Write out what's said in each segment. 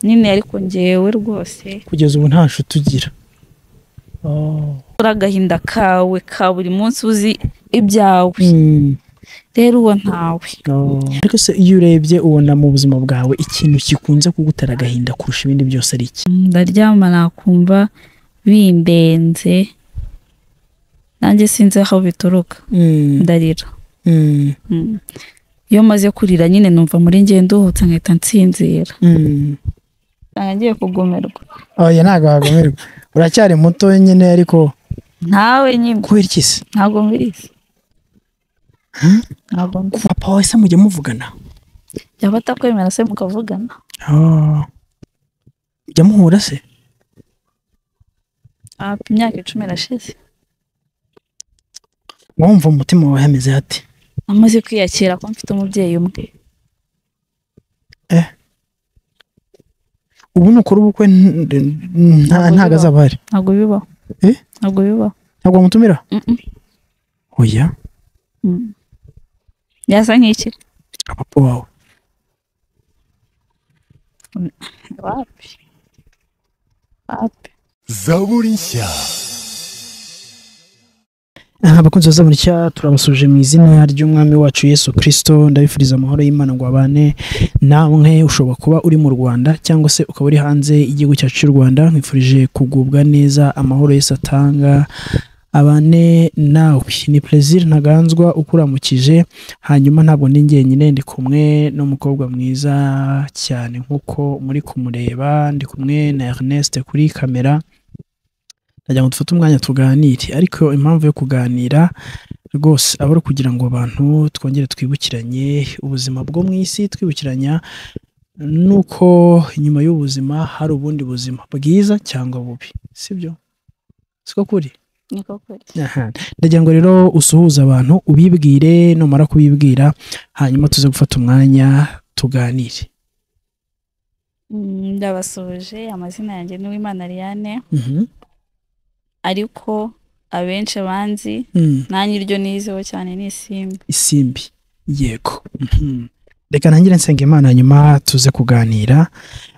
nyine ariko ngewe rwose kugeza ubu nta nshuti ugira Oh. uri agahinda kawe ka buri munsi uzi ibyawe Mm. rero uwo ntawe Oh. ariko se iyo urebye ubona mu buzima bwawe ikintu kikunze kugutera agahinda kurusha ibindi byose ari iki ndaryama nakumva bimbenze nanjye sinzi aho bituruka Mm. ndarira Mm. Mm. iyo maze kurira nyine numva muri njye nduhutse nkahita nsinzira Mm. usanga ngiye kugumirwa oya ntabwo wagumirwa uracyari muto nyine ariko ntawe nyine kubera iki se ntabwo mbirizi Hmm? ntabwo mbi- kuva papa wawe se mujya muvugana yaba atakwemera se mukavugana Oh. mujya muhura se Ah, imyaka icumi irashize wumva umutima wawe hameze hate amaze kwiyakira ko mfite umubyeyi umwe ubu ni ukuri ubukwe n- n- nta- Ntabwo ntago bibaho. azaba ahari ntabwo bibaho Eh? ntabwo bibaho ntabwo wamutumira Mm-mm. oya Mm. yasa nk'iki papa wawe wapi wapi zaburi nshya abakunzi bazamuritse turabasuje mu izina ry'umwami wacu yesu kirisito ndabifuriza amahoro y'imana ngo abane namwe ushobora kuba uri mu rwanda cyangwa se ukaba uri hanze y'igihugu cyacu cy'u rwanda nkwifurije kugubwa neza amahoro yesu atanga abane nawe ni perezida ntaganzwa ukuramukije hanyuma ntabwo ni njyenyine ndi kumwe n'umukobwa mwiza cyane nk'uko muri kumureba ndi kumwe na Ernest kuri kamera ndagira ngo dufate umwanya tuganire ariko impamvu yo kuganira rwose aba ari ukugira ngo abantu twongere twibukiranye ubuzima bwo mu isi twibukiranya nuko inyuma y'ubuzima hari ubundi buzima bwiza cyangwa bubi sibyo siko kuri niko kuri Aha. ndagira ngo rero usuhuze abantu ubibwire numara kubibwira hanyuma tuze gufata umwanya tuganire Mm, ndabasuje amazina yanjye ni Uwimana Ariane Mhm. ariko abenshi banzi Mm. nanjye iryo nizeho cyane ni isimbi isimbi yego Mhm. reka ntangire nsenga imana hanyuma tuze kuganira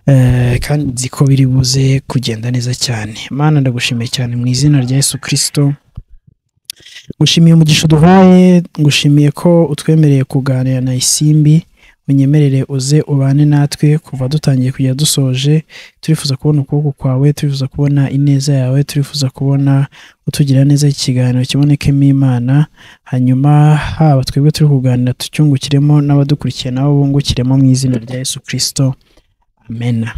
eh, kandi nzi ko biri buze kugenda neza cyane mana ndagushimiye cyane mu izina rya yesu kirisito ngushimiye umugisha duhaye ngushimiye ko utwemereye kuganira na isimbi unyemerere uze ubane natwe kuva dutangiye kujya dusoje turifuza kubona ukuboko kwawe turifuza kubona ineza yawe turifuza kubona utugira neza ikiganiro kibonekemo imana hanyuma haba twebwe turi kuganira tucyungukiremo n'abadukurikiye nabo bungukiremo mu izina rya yesu kirisito amena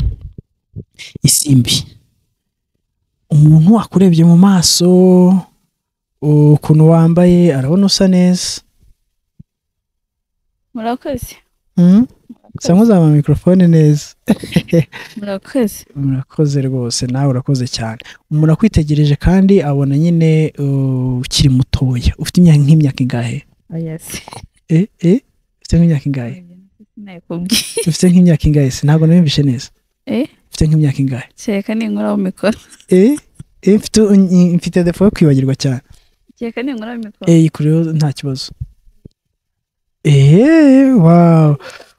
isimbi umuntu akurebye mu maso ukuntu wambaye arabona usa neza murakoze Hmm? usa nk'uzamura mikorofone neza murakoze murakoze rwose nawe urakoze cyane umuntu akwitegereje kandi abona nyine uh, ukiri mutoya ufite imyaka nk'imyaka ingahe oya se eh eh ufite nk'imyaka ingahe sinayikubwiye ufite nk'imyaka ingahe se ntabwo nabimvishe neza Eh? ufite nk'imyaka ingahe kereka ninkuraho mikoro eh eh mfite mfite defo yo kwibagirwa cyane kereka ninkuraho mikoro eh yikureho nta kibazo eh wow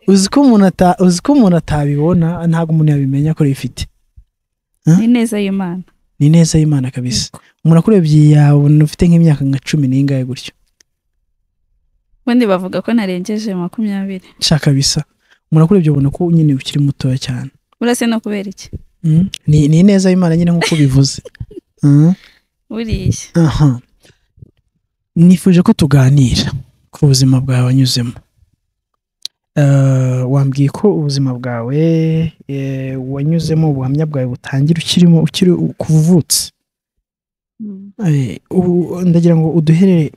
uzi ko umuntu ata uzi ko umuntu atabibona ntabwo umuntu yabimenya ko rifite ni neza y'imana ni neza y'imana kabisa umuntu akurebye yabona ufite nk'imyaka nka cumi n'ingahe gutyo ubundi bavuga ko narengeje makumyabiri sha kabisa umuntu akurebye ubona ko nyine ukiri mutoya cyane urase no kubera iki Mm. ni ni neza y'imana nyine nk'uko bivuze Mm. buriya aha nifuje ko tuganira ku buzima bwawe wanyuzemo Eh, wambwiye ko ubuzima bwawe eh, wanyuzemo ubuhamya bwawe butangira ukirimo ukiri kuvutse Mm. Eh, ubu- ndagira ngo uduherere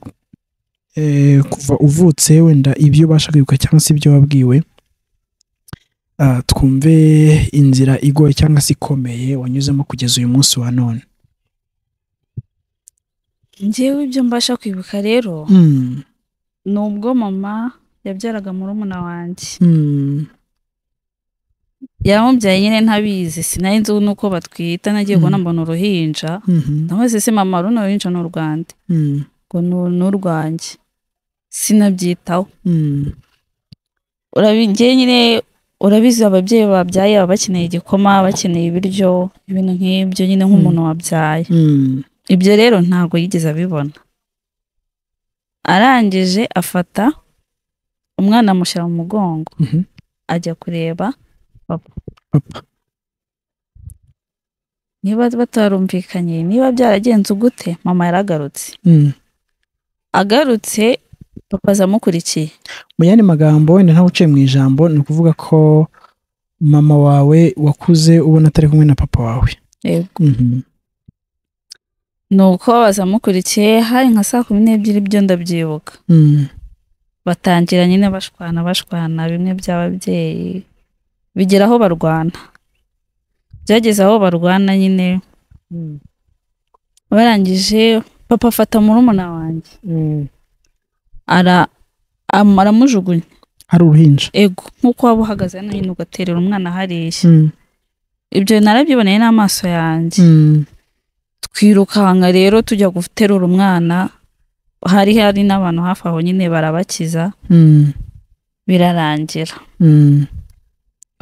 eh, kuva uvutse wenda ibyo ubasha kwibuka cyangwa se ibyo wabwiwe Ah, twumve inzira igoye cyangwa se ikomeye wanyuzemo kugeza uyu munsi wa none njyewe ibyo mbasha kwibuka rero Mm, ni ubwo mama yabyaraga murumuna wanjye mm, yamubyaye nyine ntabizi sinari nzi nuko batwita nagiye Mm. kubona mbona uruhinja mhm, nahoze se mama runo ruhinja ni urwande mm. ngo "Ni- ni urwanjye sinabyitaho Mm, urabigeye nyine urabizi ababyeyi babyaye baba bakeneye igikoma bakeneye ibiryo ibintu nk'ibyo nyine nk'umuntu wabyaye Mm. ibyo rero ntabwo yigeze abibona arangije afata umwana amushyira mu mugongo Mhm. ajya kureba papa Papa. niba batarumvikanye niba byaragenze gute mama yaragarutse Mm. agarutse papa aza amukurikiye mu yandi magambo wenda ntawe uciye mu ijambo ni ukuvuga ko mama wawe wakuze ubona atari kumwe na papa wawe Yego. Mhm. ni uko baza amukurikiye hari nka saa kumi n'ebyiri byo ndabyibuka Mm. batangira nyine bashwana bashwana bimwe by'ababyeyi bigera aho barwana byageze aho barwana nyine barangije papa afata murumuna wanjye ara am- aramujugunya hari uruhinja ego nk'uko waba uhagaze hano nyine ugaterera umwana hariya Mm. ibyo narabyiboneye n'amaso yanjye Mm. twirukanka rero tujya guterura umwana hari hari n'abantu hafi aho nyine barabakiza Mm. birarangira Mm.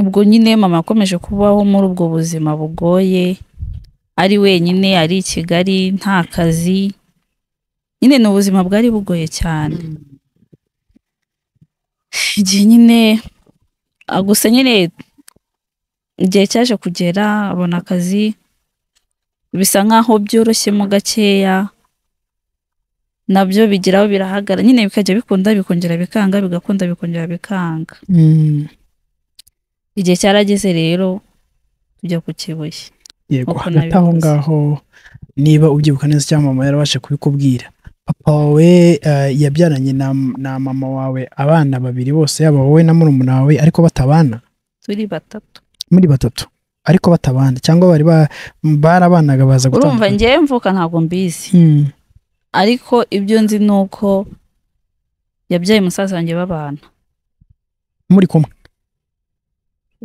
ubwo nyine mama yakomeje kubaho muri ubwo buzima bugoye ari wenyine ari i kigali nta kazi nyine ni ubuzima bwari bugoye cyane igihe nyine ah, gusa nyine igihe cyaje kugera abona akazi bisa nk'aho byoroshyemo gakeya nabyo bigeraho birahagara nyine bikajya bikunda bikongera bikanga bigakunda bikongera bikanga Mm. igihe cyarageze rero tujya ku kibuye yego Uko hagati aho nabikoze. ngaho niba ubyibuka neza cyangwa mama yarabasha kubikubwira papa wawe eh, yabyaranye na, na mama wawe abana babiri bose yaba wowe na murumuna wawe ariko batabana turi batatu muri batatu ariko batabana cyangwa bari ba- barabanaga baza urumva gutandukana ngewe mvuka ntabwo mbizi Mm. ariko ibyo nzi ni uko yabyaye musaza wanjye babana muri kumwe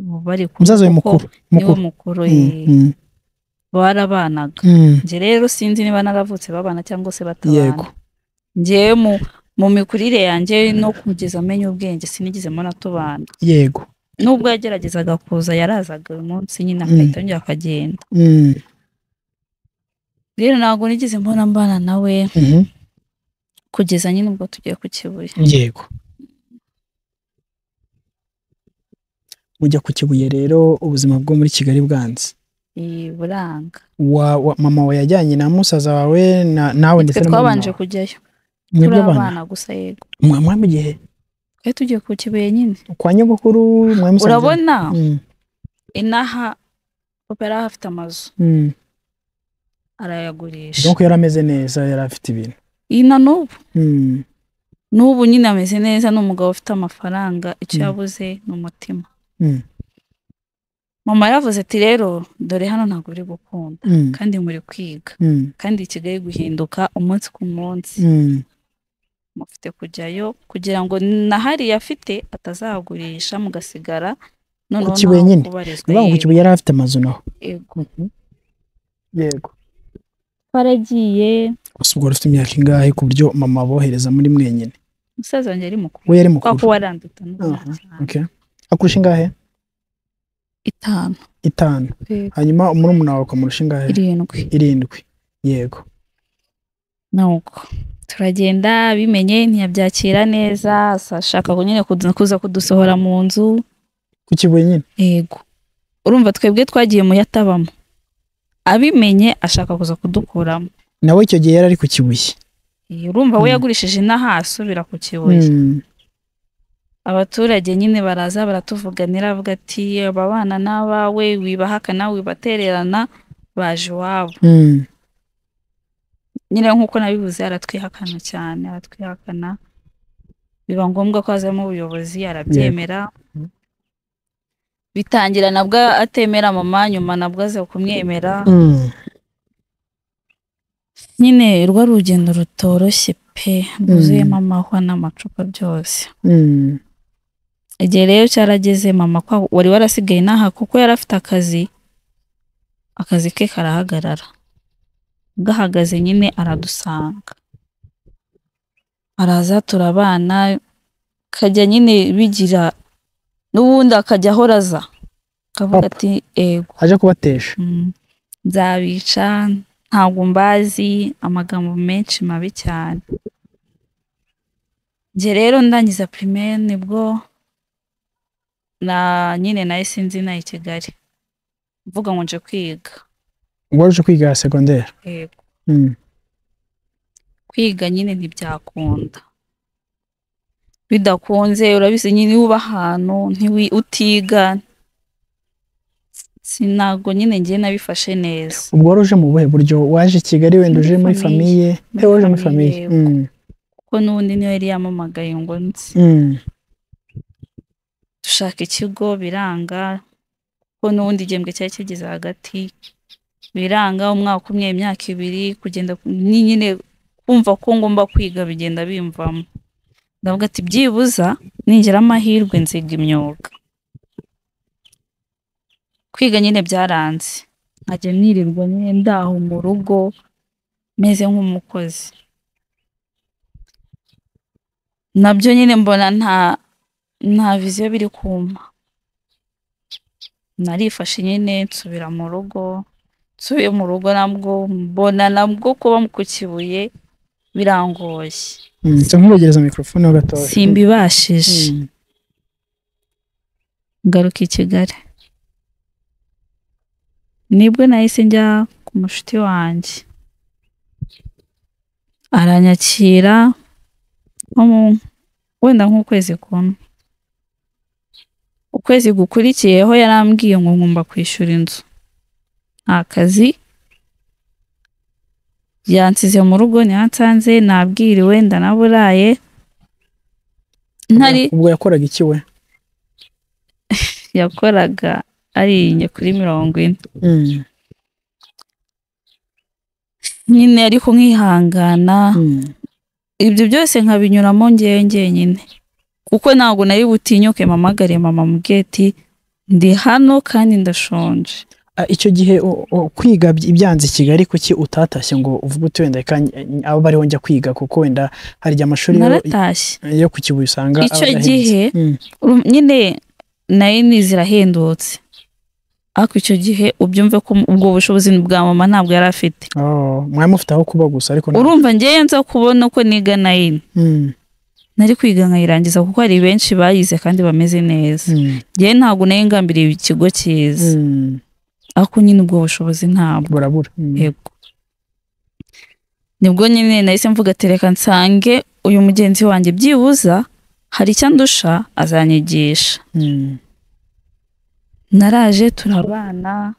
ubu bari kumwe umusaza we kuko mukuru niwe mukuru mukuru Mm, eh, mm, barabanaga mm. njye rero sinzi niba naravutse babana cyangwa se yego batabana ngewe mu mu mikurire yanjye no kugeza amenya ubwenge sinigeze mbona tubana yego nubwo yageragezaga kuza yarazaga uyu munsi nyine Mm. akahita yongera akagenda Mm, rero ntabwo nigeze mbona mbana nawe mhm. kugeza nyine ubwo tugiye ku kibuye yego mujya ku kibuye rero ubuzima bwo muri kigali bwanze Eh, buranga wa, wa, mama wawe yajyanye na musaza wawe na, nawe ndetse twe na twabanje murumuna kujyayo wawe. turi Mwebwe abana abana gusa yego mwa mwa mu gihe twari tugiye ku kibuye nyine kwa nyogokuru mwa musaza urabona mm, inaha papa yari ahafite amazu mm. arayagurisha donc yari ameze neza yari afite ibintu iyi na n'ubu mm, n'ubu nyine ameze neza ni umugabo ufite amafaranga icyo Mm. yabuze ni umutima mm, mama yaravuze ati rero dore hano ntabwo uri gukunda mm, kandi muri kwiga mm, kandi kigali guhinduka umunsi ku munsi mm, mufite kujyayo kugira ngo na hariya afite atazagurisha mugasigara noneho Ku Kibuye ntaho nyine? kubarizwa ni ukuvuga ngo ku yego, kibuye yari afite amazu naho yego. yego twaragiye gusa ubwo wari ufite imyaka ingahe ku buryo mama abohereza muri mwenyine umusaza wanjye ari mukuru we yari kubera ko mukuru waranduta n'umwana Aha, cyane okay. akurusha ingahe itanu itanu yego, hanyuma umurumuna wawe ukamurusha ingahe irindwi irindwi yego nuko turagenda bimenye ntiyabyakira neza asa- ashaka ngo nyine kudu- kuza kudusohora mu nzu ku kibuye nyine yego urumva twebwe twagiye mu yatabamo abimenye ashaka kuza kudukuramo nawe icyo gihe yari ari ku kibuye Eh, urumva we Mm. yagurishije inaha asubira ku kibuye mm. abaturage nyine baraza baratuvuganira avuga ati aba bana n'abawe wibahaka nawe wibatererana baje iwabo Mm. nyine nk'uko nabivuze aratwihakana cyane aratwihakana biba ngombwa ko hazamo ubuyobozi arabyemera Mhm. bitangira nabwo atemera mama nyuma nabwo aza kumwemera Mm. nyine rwa rugendo rutoroshye pe rwuzuyemo amahwa n'amacupa byose Mm. igihe rero cyarageze mama kwa- wari warasigaye n'aha kuko yari afite akazi akazi ke karahagarara gahagaze nyine aradusanga araza turabana kajya nyine bigira n'ubundi akajya ahora aza akavuga Papa. ati ego aje kubatesha mm, nzabica ntabwo mbazi amagambo menshi mabi cyane njye rero ndangiza primaire nibwo na nyine nahise nzina i Kigali mvuga ngo nje kwiga ubwo waruje kwiga segonderi Yego. Mm. kwiga nyine ntibyakunda bidakunze urabizi nyine iyo uba ahantu ntiwi utiga sinago nyine ngiye nabifashe neza ubwo waruje mu buhe buryo waje i kigali wenda uje Muri muri famiye. famiye Muri Eh, waje muri famiye, famiye yego. Mm. kuko n'ubundi niyo yari yamamagaye ngo nzi Mm. dushaka ikigo biranga kuko n'ubundi igihembwe cyari kigeze hagati biranga umwaka umwe imyaka ibiri kugenda ni nyine kumva ko ngomba kwiga bigenda bimvamo ndavuga ati byibuza ningira amahirwe nziga imyuga kwiga nyine byaranze nkajya nirirwa nyine ndaho mu rugo meze nk'umukozi nabyo nyine mbona nta nta viziyo biri kumpa narifashe nyine nsubira mu rugo nsubiye mu rugo nabwo mbona nabwo kuba ku kibuye birangoye Mm. nsa nk'ubegereza mikorofone ho gatoya simbibashije Mm. ngaruka i Kigali nibwo nahise njya ku mushuti wanjye aranyakira nko mu- wenda nk'ukwezi kumwe ukwezi gukurikiyeho yarambwiye ngo ngomba kwishyura inzu nta kazi yansize mu rugo ntihansanze nabwiriwe ndanaburaye ntari ubwo yakoraga iki we yakoraga ariye kuri mirongo ine Mm. nyine ariko nkihangana Mm. ibyo byose nkabinyuramo ngewe ngenyine kuko ntabwo nari butinyuke mamagare mama mugeti ndi hano kandi ndashonje Ah, icyo gihe o- o- kwiga by- ibyanze i kigali kuki utatashye ngo uvuge uti wenda reka nj- abo bariho njya kwiga kuko wenda hari igihe amashuri yo- naratashye yo ku kibuye usanga aba Icyo arahenze. gihe, Mm. Uru- nyine nayo ni zirahendutse ariko icyo gihe ubyumve ko ubwo bushobozi bwa mama ntabwo yari afite Oh, mwari mufite aho kuba gusa ariko nta- urumva ngewe nza kubona ko niga nayini Mm, nari kwiga nkayirangiza kuko hari benshi bayize kandi bameze neza mm, ngewe ntabwo nari ngambiriye ikigo cyiza mm. ariko nyine ubwo bushobozi ntabwo burabura Mm. yego nibwo nyine nahise mvuga ati reka nsange uyu mugenzi wanjye byibuza hari icyo andusha azanyigisha Mm. naraje turabana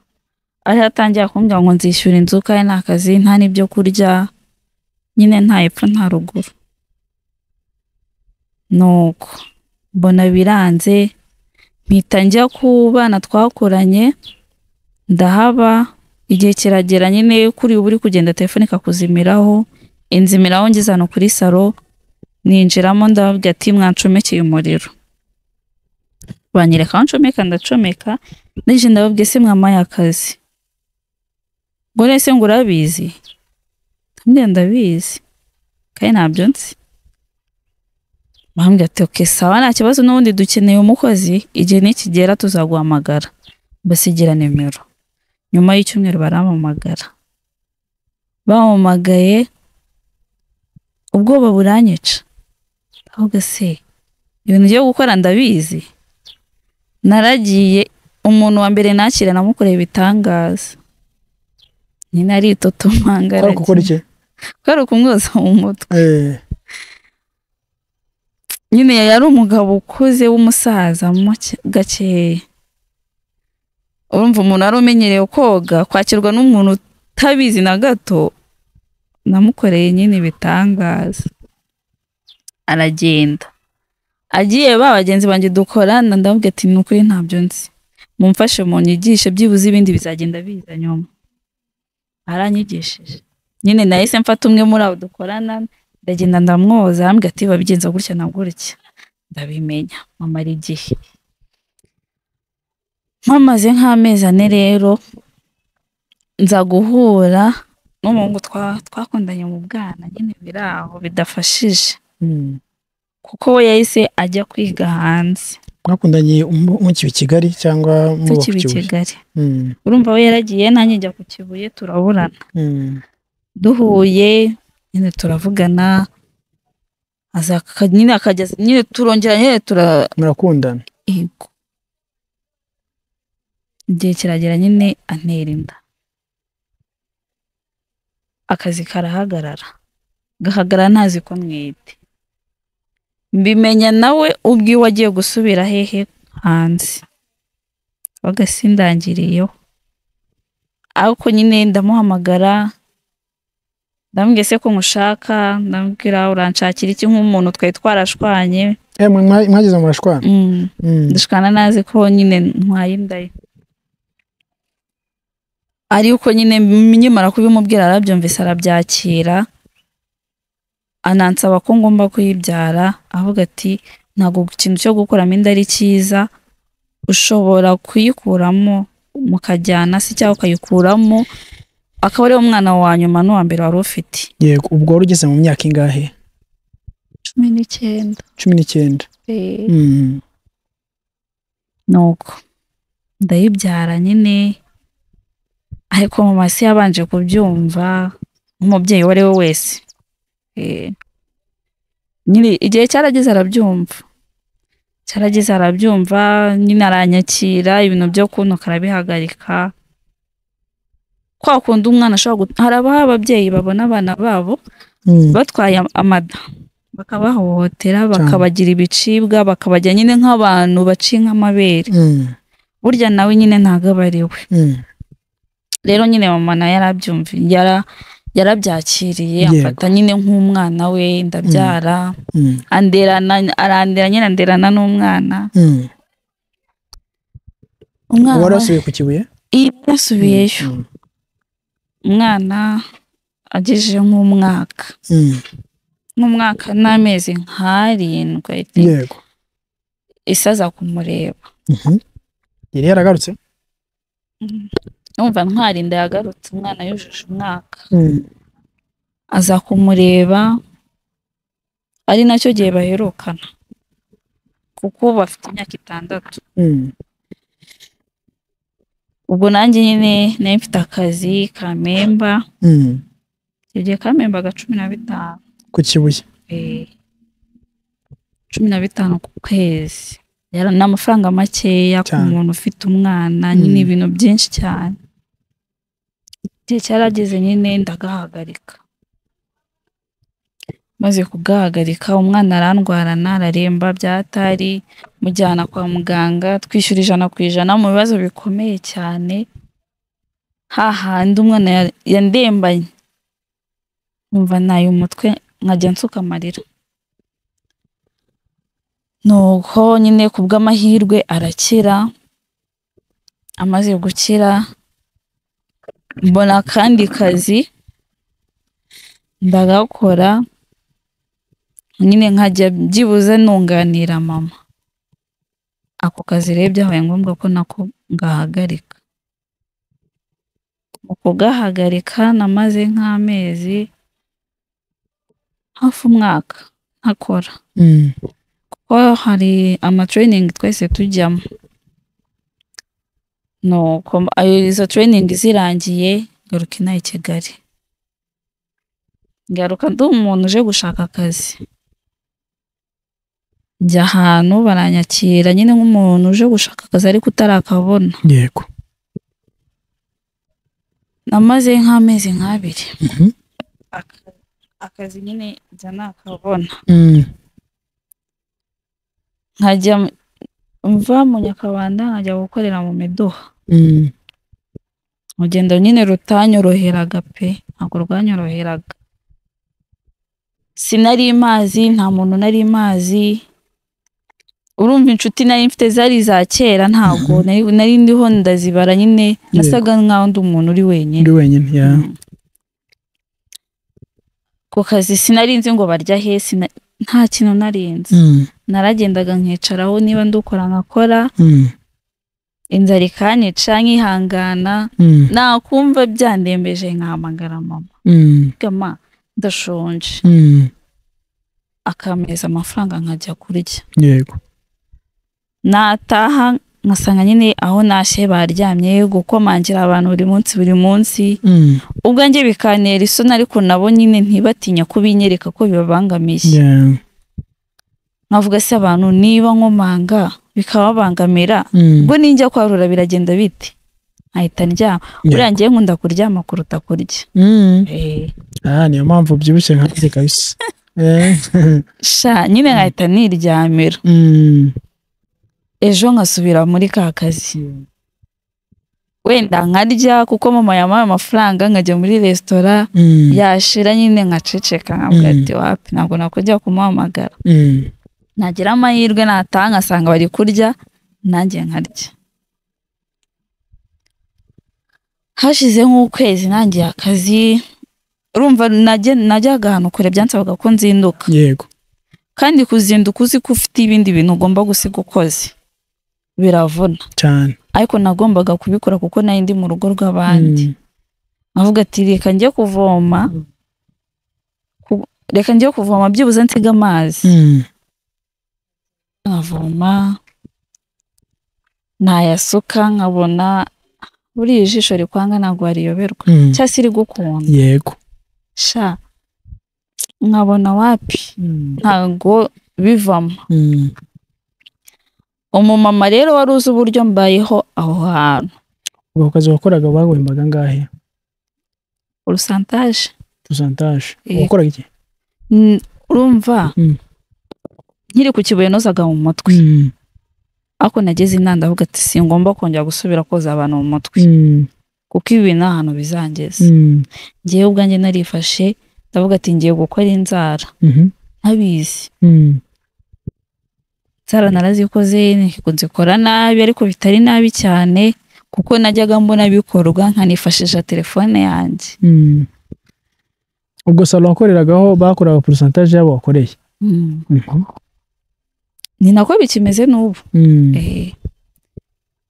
ariho atangira kumbwira ngo nzishyura inzu kandi nta kazi nta n'ibyo kurya nyine nta epfo nta ruguru nuko mbona biranze mpita njya ku bana twakoranye ndahaba igihe kiragera nyine kuri ubu uri kugenda telefone ikakuzimiraho inzimiraho ngeze hano kuri salo ninjiramo ndababwira ati mwancomekeye umuriro banyereka aho ncomeka ndacomeka nije ndababwiye se mwamaye akazi ngo nese ngo urabizi ndamubwira ndabizi kandi ntabyo nzi bambwira ati oke sawa nta kibazo n'ubundi dukeneye umukozi igihe nikigera tuzaguhamagara basigira nimero nyuma y'icyumweru barampamagara bampamagaye ubwoba buranyica ahubwo se ibintu ngiye gukora ndabizi naragiye umuntu wa mbere nakira namukoreye ibitangaza nyine aritotoma kwari gukora ngaragiye iki ko ari ukumwoza mu mutwe Eh, nyine yari umugabo ukuze w'umusaza mo ke- gakeya urumva umuntu wari umenyereye koga kwakirwa n'umuntu utabizi na gato namukoreye nyine ibitangaza aragenda agiye ba bagenzi banjye dukorana ndababwira ati ni ukuri ntabyo nzi mumfashe munyigishe byibuze ibindi bizagenda biza nyuma aranyigishije nyine nahise mfata umwe muri abo dukorana ndagenda ndamwoza arambwira ati babigenza gutya na gutya ndabimenya mumara igihe mpamaze nk'amezi ane rero nza guhura n'umuhungu twa- twakundanye mu bwana nyine biri aho bidafashije mm. kuko we yahise ajya kwiga hanze mwakundanye mu- mukiba i kigali cyangwa muba ku tukiri i kibuye kigali Mm, urumva we yaragiye nanjye njya ku kibuye turaburana mm, duhuye nyine turavugana aza aka- nyine akageza nyine turongera nyine tura murakundana yego igihe kiragera nyine antera inda akazi karahagarara gahagarara ntazi ko mwite mbimenya nawe ubwiwe agiye gusubira hehe hanze bagasindangiriyeho ariko nyine ndamuhamagara ndambwiye se ko mushaka ndambwira uranshakira iki nk'umuntu twari twarashwanye Eh, mwa- mwa- mwageze mu bashwana Mm. Mm, dushwana nazi ko nyine ntwaye inda ye ariko nyine nkimara kubimubwira arabyumvise arabyakira anansaba ko ngomba kuyibyara avuga ati ntabwo ikintu cyo gukuramo inda ari cyiza ushobora kuyikuramo mukajyana se cyangwa ukayikuramo akaba ariwo mwana wa nyuma n'uwa mbere wari ufite yego ubwo wari ugeze mu myaka ingahe cumi n'icyenda cumi n'icyenda Mm, nuko ndayibyara nyine ariko mama se yabanje kubyumva nk'umubyeyi uwo ari we wese Eh, nyiri igihe cyarageze arabyumva cyarageze arabyumva nyine aranyakira ibintu byo kuntuka arabihagarika kwa kundi umwana ashobora gu- hari abaha ababyeyi babona abana babo mm, batwaye am- amada bakabahohotera bakabagira ibicibwa bakabajya nyine nk'abantu baciye nk'amabere mm, burya nawe nyine ntabwo aba ari we mm. rero nyine mama nawe yarabyumva yara yarabyakiriye Yego. amfata nyine nk'umwana we ndabyara Mm, anderana arandera nyine anderana n'umwana mm. umwana wari wasubiye ku kibuye iyo yasubiyeyo Mm, umwana agejeje nk'umwaka mm, nk'umwaka n'amezi nk'arindwi I think. yego isaza kumureba Mhm. yari yaragarutse numva ntwarinda yagarutse umwana yujuje umwaka Mm, aza kumureba ari nacyo gihe baherukana kuko bafite imyaka itandatu mm, ubwo nanjye nyine nari mfite akazi kamemba mm. icyo gihe kamembaga cumi na bitanu ku kibuye eh, cumi na bitanu ku kwezi Yara- ni amafaranga makeya ku Cyane. muntu ufite umwana nyine Mm. ibintu byinshi cyane igihe cyarageze nyine ndagahagarika maze kugahagarika umwana arandwarana araremba byatari mujyana kwa muganga twishyura ijana ku ijana mu bibazo bikomeye cyane hahandi umwana ya- yandembanye nkumva naye umutwe nkajya nsuka amarira nuko nyine ku bw'amahirwe arakira amaze gukira mbona akandi kazi ndagakora nyine nkajya byibuze nunganira mama ako kazi rero byabaye ngombwa ko nako ngahagarika mu kugahagarika namaze nk'amezi hafi umwaka ntakora Mm, kuko hari amatraining twese tujyamo nuko m- ayo izo training zirangiye ngaruka inaha i kigali ngaruka ndi umuntu uje gushaka akazi njya ahantu baranyakira nyine nk'umuntu uje gushaka akazi ariko utarakabona yego namaze nk'amezi nk'abiri Mhm. Aka- akazi nyine njya nakabona Mm, nkajya mu- mva mu nyakabanda nkajya gukorera mu miduha mm, urugendo nyine rutanyoroheraga pe ntabwo rwanyoroheraga sinari mazi nta muntu nari mazi urumva inshuti nari mfite zari iza kera ntabwo nari, nari ndiho ndazibara nyine nasaga nkaho ndi umuntu uri wenyine uri wenyine ya Mm. ku kazi sinari nzi ngo barya he sina- nta kintu nari nzi Mm, naragendaga nkicaraho niba ndukora nkakora mm, inzara ikanyica nkihangana mm, nakumva byandembeje nkahamagara mama mm, gama ndashonje mm, akameza amafaranga nkajya kurya yego nataha ngasanga nyine aho nashe baryamye gukomangira abantu buri munsi buri munsi Mm. ubwo njye bikantera isoni ariko nabo nyine ntibatinya kubinyereka ko bibabangamiye Yeah. nkavuga se abantu niba nkomanga bikababangamira Mm. ubwo ninjya kwarura biragenda bite nkahita ndyama Yeah. buriya ngewe nkunda kuryama kuruta kurya Mm. Ah, niyo mpamvu byibushye nkanjye kabisa Eh. sha nyine nkahita niryamira Mm. ejo nkasubira muri ka kazi wenda nkarya kuko mama yampaye amafaranga nkajya muri resitora Mm. yashira nyine nkaceceka nkavuga Mm. ati wapi ntabwo nakujya kumuhamagara Mm. nagira amahirwe nataha ngasanga bari kurya nanjye nkarya hashize nk'ukwezi nangiye akazi urumva najye- najyaga ahantu kure byansabaga ko nzinduka yego kandi kuzinduka uzi ko ufite ibindi bintu ugomba gusiga ukoze biravuna cyane ariko nagombaga kubikora kuko nari ndi mu rugo rw'abandi Mm. avuga ati reka njye kuvoma Ku- reka njye kuvoma byibuze nsige amazi Mm. nkavoma ntayasuka nkabona buriya ijisho rikwanga ntabwo wariyoberwa Mm. cyangwa se rigukunda yego sha nkabona wapi Mm. ntabwo bivamo Mm. umumama rero wari uzi uburyo mbayeho aho hantu ubwo kazi wakoraga bagwembaga angahe urusantaje pusantaje Yego. wakoraga iki Mm, urumva Mm. nkiri ku kibuye nozaga mu mutwe Mm. ariko nageze inanda avuga ati singomba kongera gusubira koza abantu mu mutwe Mm. kuko ibi bintu nta hantu bizangeza Mm. ngewe ubwanjye narifashe ndavuga ati ngiye gukora inzara Mhm. ntabizi Mm. inzara narazikoze nzikora nabi ariko bitari nabi cyane kuko najyaga mbona bikorwa nkanifashisha telefone yanjye Mm. ubwo salo wakoreragaho bakoraga pusantaje yabo wakoreye Mm. Mhm. ni nako bikimeze n'ubu Mm. Eh.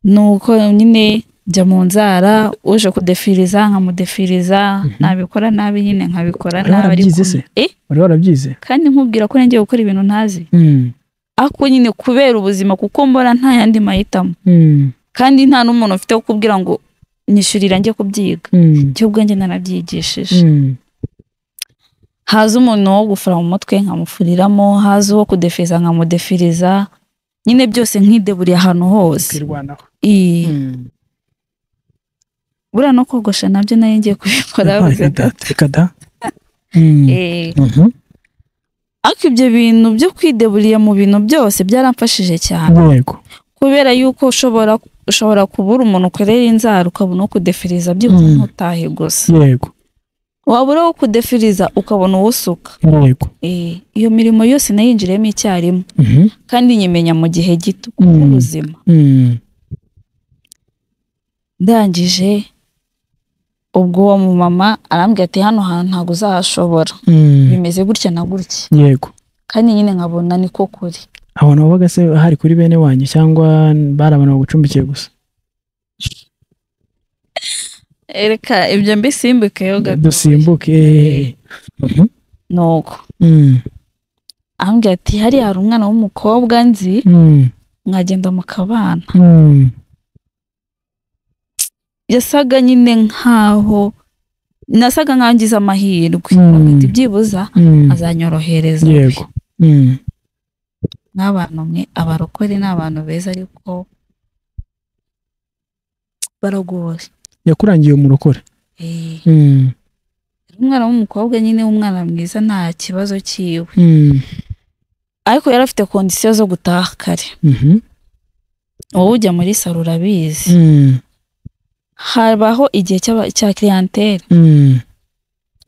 nuko nyine njya mu nzara uje kudefiriza nkamudefiriza Mhm. nabikora nabi nyine nkabikora Wari nabi warabyize ariko- se? Eh, wari warabyize kandi nkubwira ko nangiye gukora ibintu ntazi Mm. ariko nyine kubera ubuzima kuko mbona nta yandi mahitamo Mm. kandi nta n'umuntu ufite wo kubwira ngo nyishyurira njye kubyiga Mm. icyo ubwenge narabyigishije Mm. haza umuntu wo gufura mu mutwe nkamufuriramo haza uwo kudefiriza nkamudefiriza nyine byose nkideburiye ahantu hose Ukirwanaho. Eh. Mm. buriya no kogosha nabyo nari ngiye kubikora Reka gusa- da, reka da. Mm. Eh, Mhm. ariko ibyo bintu byo kwideburiya mu bintu byose byaramfashije cyane yego kubera yuko ushobora ushobora kubura umuntu ukorera inzara ukabona uwo kudefiriza byibuze Mm. ntutahe gusa yego wabura uwo kudefiriza ukabona uwo usuka yego Eh, iyo mirimo yose nayinjiriyemo icyarimwe Mhm. kandi nyimenya mu gihe gito Mm. kubuzima Mm. ndangije ubwo uwo mumama arambwira ati hano hantu ntabwo uzahashobora Mm. bimeze gutya na gutya yego kandi nyine nkabona niko kuri abantu babaga se hari kuri bene wanyu cyangwa bari abantu bagucumbikiye gusa Ereka ibyo mbisimbukeyo gato dusimbuke eh. Mhm. nuko Mm. ambwira ati hariya hari umwana w'umukobwa nzi Mm. mwagenda mu kabana Mm. yasaga nyine nkaho nasaga nkaho ngize amahirwe Mm. Avuga ati byibuza Mm. azanyorohereza yego Mm. nk'abantu mwe abarokore ni abantu beza ariko baragoye yakurangiye umurokore Eh, Mm. umwana w'umukobwa nyine w'umwana mwiza nta kibazo cyiwe Mm. ariko yari afite kondisiyo zo gutaha kare Mhm. wowe ujya muri saro urabizi Mm. habaho igihe cy'aba- cya clientele Mm.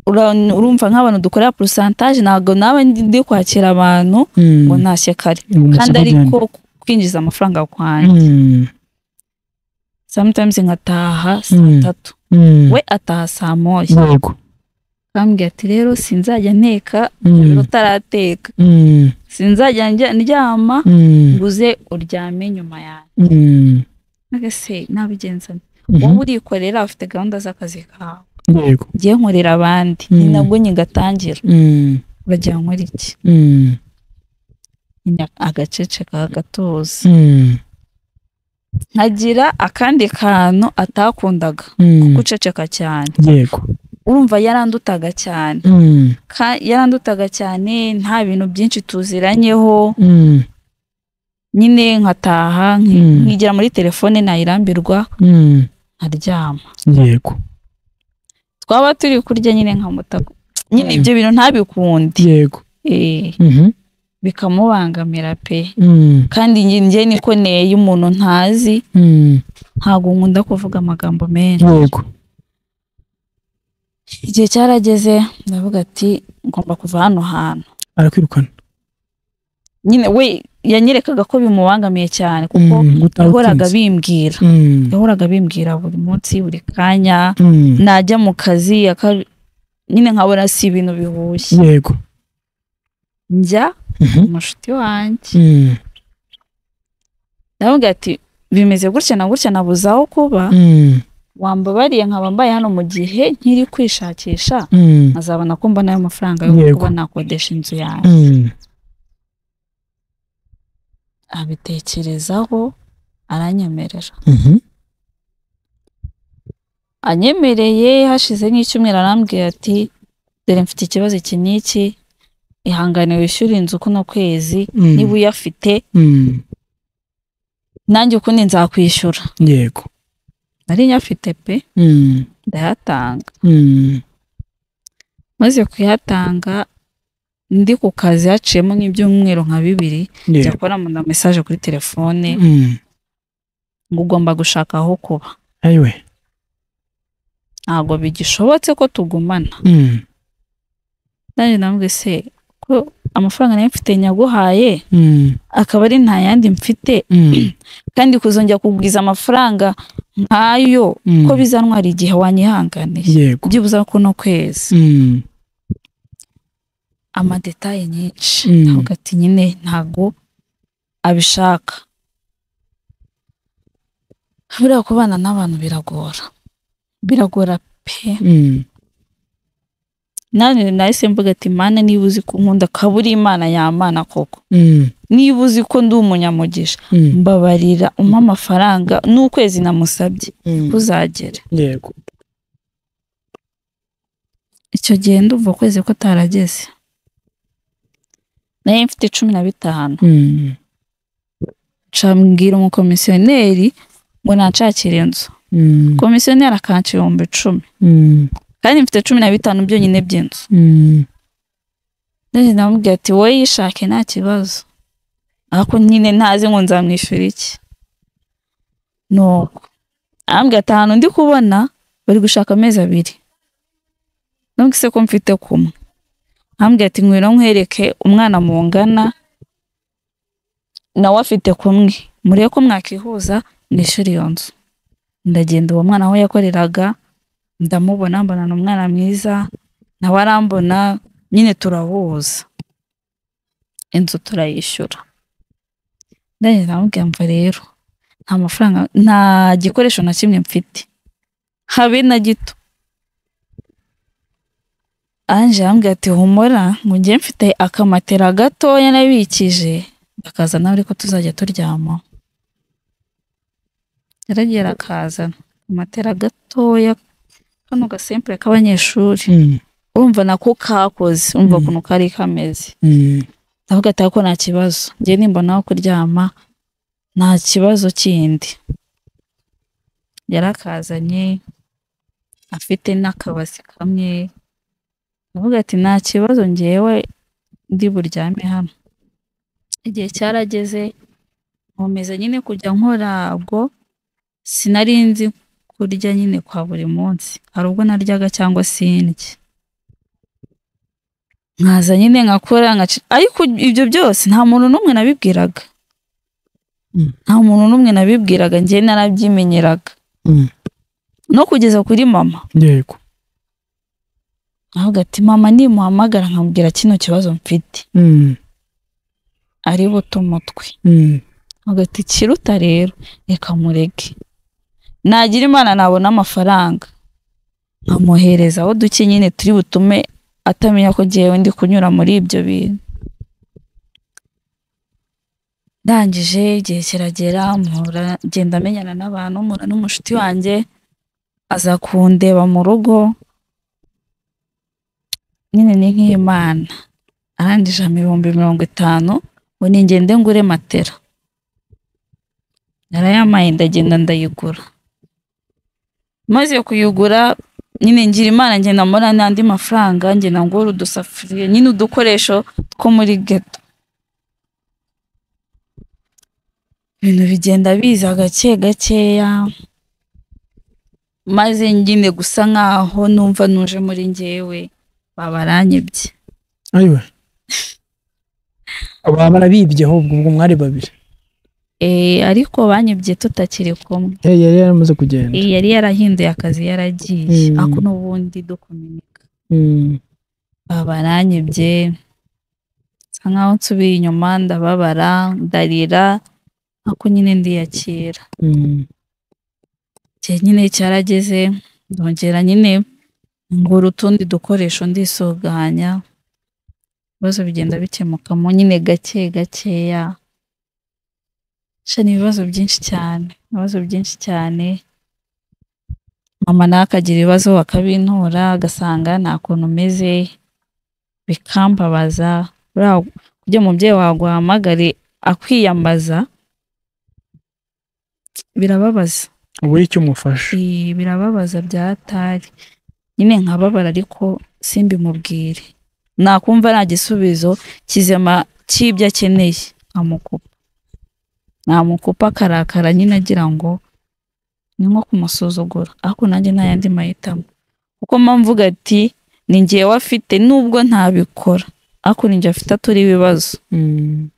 Ura- urumva nk'abantu dukorera pourcentage ntabwo nawe ndi ndi kwakira abantu Mm. ngo ntashye kare Umusoko kandi ariko byane. kwinjiza amafaranga kwanjye Mm. sometimes nkataha saa Mm. tatu Mm. we ataha saa moya yego kambwira ati rero sinzajya nteka Mm. utarateka Mm. sinzajya njya- ndyama Mm. nguze uryame nyuma yanjye Mm. ese nabigenza nte? Mhm. wowe urikorera ufite gahunda z'akazi kawe yego ngiye nkorera abandi Mm. ni nabwo nyingatangira Mm. bagira nkora iki Mm. nyine agaceceka agatuza Mm, nkagira akandi kantu atakundaga mm, guceceka cyane yego urumva yarandutaga cyane Mm, Ka- yarandutaga cyane nta bintu byinshi tuziranyeho mm, nyine nkataha nki- Mm. nkigira muri telefone nayirambirwa mm, nkaryama yego twaba turi kurya nyine nkamuta nyine Mm. ibyo bintu ntabikunde yego Eh, Mhm, bikamubangamira pe mm, kandi njye njye niko neye umuntu ntazi mm, ntabwo nkunda kuvuga amagambo menshi yego igihe cyarageze ndavuga ati ngomba kuva hano hantu arakwirukana nyine we yanyerekaga ko bimubangamiye cyane kuko Mm, gutaha yahoraga utinze. bimbwira Mm, yahoraga bimbwira buri munsi buri kanya mm, najya mu kazi aka- nyine nkabona si ibintu bihushye yego njya Mhm, umushuti wanjye mm, ndavuga ati bimeze gutya na gutya nabuze aho kuba mm, wambabariye nkaba mbaye hano mu gihe nkiri kwishakisha mm, nkazabona ko mbona ayo mafaranga yo Yego. kuba nakodesha inzu yanjye mm, abitekerezaho aranyemerera mhm, anyemereye hashize nk'icyumweru arambwira ati dore mfite ikibazo iki n'iki ihangane wishyure inzu kuno kwezi mm, niba uyafite mm, nanjye ukundi nzakwishyura yego nari nyafite pe Mm, ndayatanga mm, maze kuyatanga ndi ku kazi haciyemo nk'ibyumweru nka bibiri njya yego kuramuna mesaje kuri telefone Mm, ngo ugomba gushaka aho kuba ayiwe ntabwo bigishobotse ko tugumana Mm, nanjye namwe se ko amafaranga nayo mfite nyaguhaye mm, akaba ari nta yandi mfite mm, kandi kuzongera kugwiza amafaranga nk'ayo mm, ko bizantwara igihe wanyihanganiye yego byibuze kuno kwezi Mm, amadetaye nyinshi Mm. ntabwo ati nyine ntabwo abishaka buriya kubana n'abantu biragora biragora pe mm, nani nahise mvuga ati mana niba uzi ko nkunda ukaba uri imana yamana koko mm, niba uzi ko ndi umunyamugisha mm, mbabarira umpe amafaranga n'ukwezi namusabye mm, kuzagere yego icyo gihe ndumva ukwezi ko tarageze nayo mfite cumi na bitanu Mm, ncambwira umukomisiyoneri ngo nanshakire inzu mm, komisiyoneri akanca ibihumbi icumi mm, kandi mfite cumi na bitanu byonyine by'inzu mm, nanjye ndamubwira ati wowe yishake nta kibazo ariko nyine ntazi ngo nzamwishyura iki nuko arambwira ati ahantu ndi kubona bari gushaka amezi abiri nubwo ko mfite kumwe arambwira ati ngwino nkwereke umwana mungana nawe afite kumwe murebe ko mwakihuza nishyura iyo nzu ndagenda uwo mwana aho yakoreraga ndamubona mbona ni umwana mwiza nawe arambona nyine turahuza inzu turayishyura ndagenda ndamubwira mva rero nta mafaranga nta gikoresho na kimwe mfite habe na gito anje arambwira ati humura ngo njye mfite akamatera gatoya nabikije akaza nawe ariko tuzajya turyama yaragiye arakazana akamatera gatoya kano gasempure k'abanyeshuri mm, urumva nako kakoze urumva Mm. ukuntu kari kameze mm, ndavuga ati ariko nta kibazo njye nimbona aho kuryama nta kibazo kindi yarakazanye afite n'akabasi kamwe ndavuga ati nta kibazo ngewe ndi buryame hano igihe cyarageze nkomeza nyine kujya nkora ubwo sinari nzi kurya nyine kwa buri munsi hari ubwo naryaga cyangwa sindya nkaza nyine nkakora nkaci- ariko ibyo byose nta muntu n'umwe nabibwiraga Mm. nta muntu n'umwe nabibwiraga njye narabyimenyeraga mm, no kugeza kuri mama yego avuga ati mama nimuhamagara nkamubwira kino kibazo mfite Mm, ari buto umutwe mm, avuga ati kiruta rero reka murege nagira imana nabona amafaranga nkamuhereza aho duke nyine turi butume atamenya ko ngewe ndi kunyura muri ibyo bintu ndangije igihe kiragera mpura ngenda menyana n'abantu mpura n'umushuti wanjye aza kundeba mu rugo nyine ni nk'imana arangije ampa ibihumbi mirongo itanu ngo ningende ngure matera narayampaye ndagenda ndayigura maze kuyigura nyine ngira imana ngenda mbona n'andi mafaranga ngenda ngura udusafuriya nyine udukoresho two muri geto ibintu bigenda biza gake gakeya maze nyine gusa nkaho numva nuje muri ngewe babaranyibye ayiwe baba barabibye ahubwo ubwo mwari babiri Eh, ariko banyibye tutakiri kumwe Hey, yari yaramaze kugenda Eh, yari yarahinduye akazi yaragiye Mm. ako n'ubundi dukominika Mm. babaranyibye nsa nkaho nsubiye inyuma ndababara ndarira ako nyine ndiyakira Mm. igihe nyine cyarageze ndongera nyine ngura utundi dukoresho ndisuganya ibibazo bigenda bikemukamo nyine gake gakeya sha ni ibibazo byinshi cyane ibibazo byinshi cyane mama nawe akagira ibibazo akabintura agasanga nta kuntu umeze bikambabaza buriya kugira umubyeyi waguhamagare akwiyambaza birababaza ubure icyo umufasha Eh, birababaza byatari nyine nkababara ariko simbimubwire nakumva nta gisubizo kizima cy'ibyo akeneye nkamukupa namukupa akarakara nyine agira ngo ni nko kumusuzugura ariko nanjye nta yandi mahitamo kuko mba mvuga ati ni ngewe afite nubwo ntabikora ariko ni njye afite atari ibibazo Mm.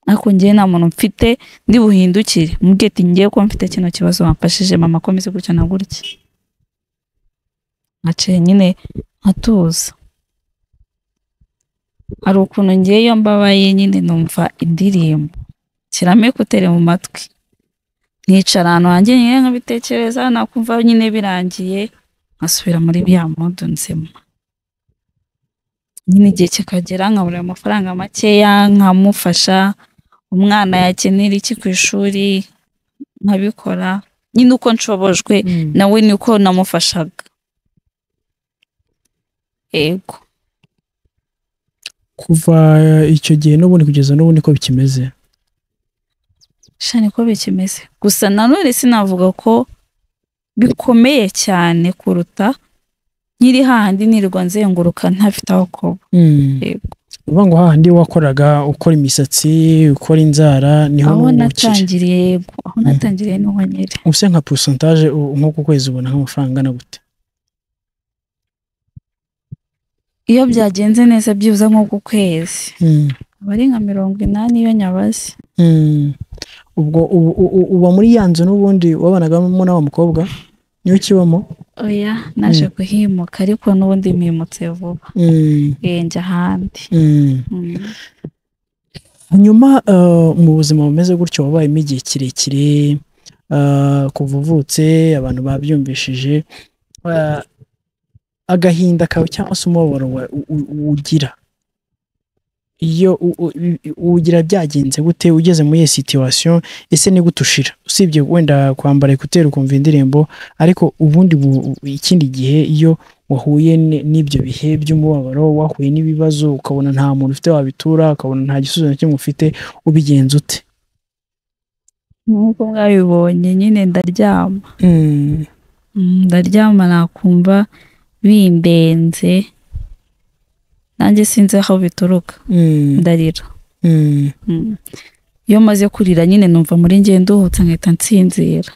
ariko njyewe nta muntu mfite ndi buhindukire mubwiye ati ngiye kuba mfite kino kibazo wamfashije mama komeze gutya na gutya nkaciye nyine nkatuza hari ukuntu ngewe iyo mbabaye nyine numva indirimbo shyiramo ekutere mu matwi nkicara ahantu hanjye nyine nkabitekereza nakumva nyine birangiye nkasubira muri bya modo nzima nyine igihe kikagera nkabura ayo mafaranga makeya nkamufasha umwana yakenera iki ku ishuri nkabikora nyine uko nshobojwe Mm. nawe niko namufashaga yego kuva icyo gihe n'ubundi kugeza n'ubu niko bikimeze sha niko bikimeze gusa nanone sinavuga ko bikomeye cyane kuruta nkiri hahandi nirirwa nzenguruka ntafite aho kuba Yego. uvuga ngo hahandi wakoraga ukora imisatsi ukora inzara niho aho ukiri natangiriye yego aho natangiriye niho nyiri ubuse nka porosantaje nko ku kwezi ubona nk'amafaranga angana gute iyo byagenze neza byibuze nko ku kwezi aba ari nka mirongo inani iyo nyabazi Mm. ubwo u- u- u- uba muri ya nzu n'ubundi wabanagamo na wa mukobwa niwe ukibamo oya naje kuhimuka ariko n'ubundi mpimutse vuba Mm. Eh, njya ahandi Mm. Mm. hanyuma eh, mu buzima bumeze gutyo wabayemo igihe kirekire eh, kuva uvutse abantu babyumvishije eh, agahinda kawe cyangwa se umubabaro wa- u- u- ugira iyo u- u- u- uwugira byagenze gute ugeze muri iyo situwasiyo ese ni gute ushira usibye wenda kwambara ekuteri ukumva indirimbo ariko ubundi bu- u- ikindi gihe iyo wahuye n- n'ibyo bihe by'umubabaro wahuye n'ibibazo ukabona nta muntu ufite wabitura ukabona nta gisubizo na kimwe ufite ubigenza ute nk'uko mwabibonye nyine ndaryama Mm, ndaryama nakumva bindenze nanjye sinzi aho bituruka ndarira Mm. iyo maze kurira nyine numva muri njye nduhutse nkahita nsinzira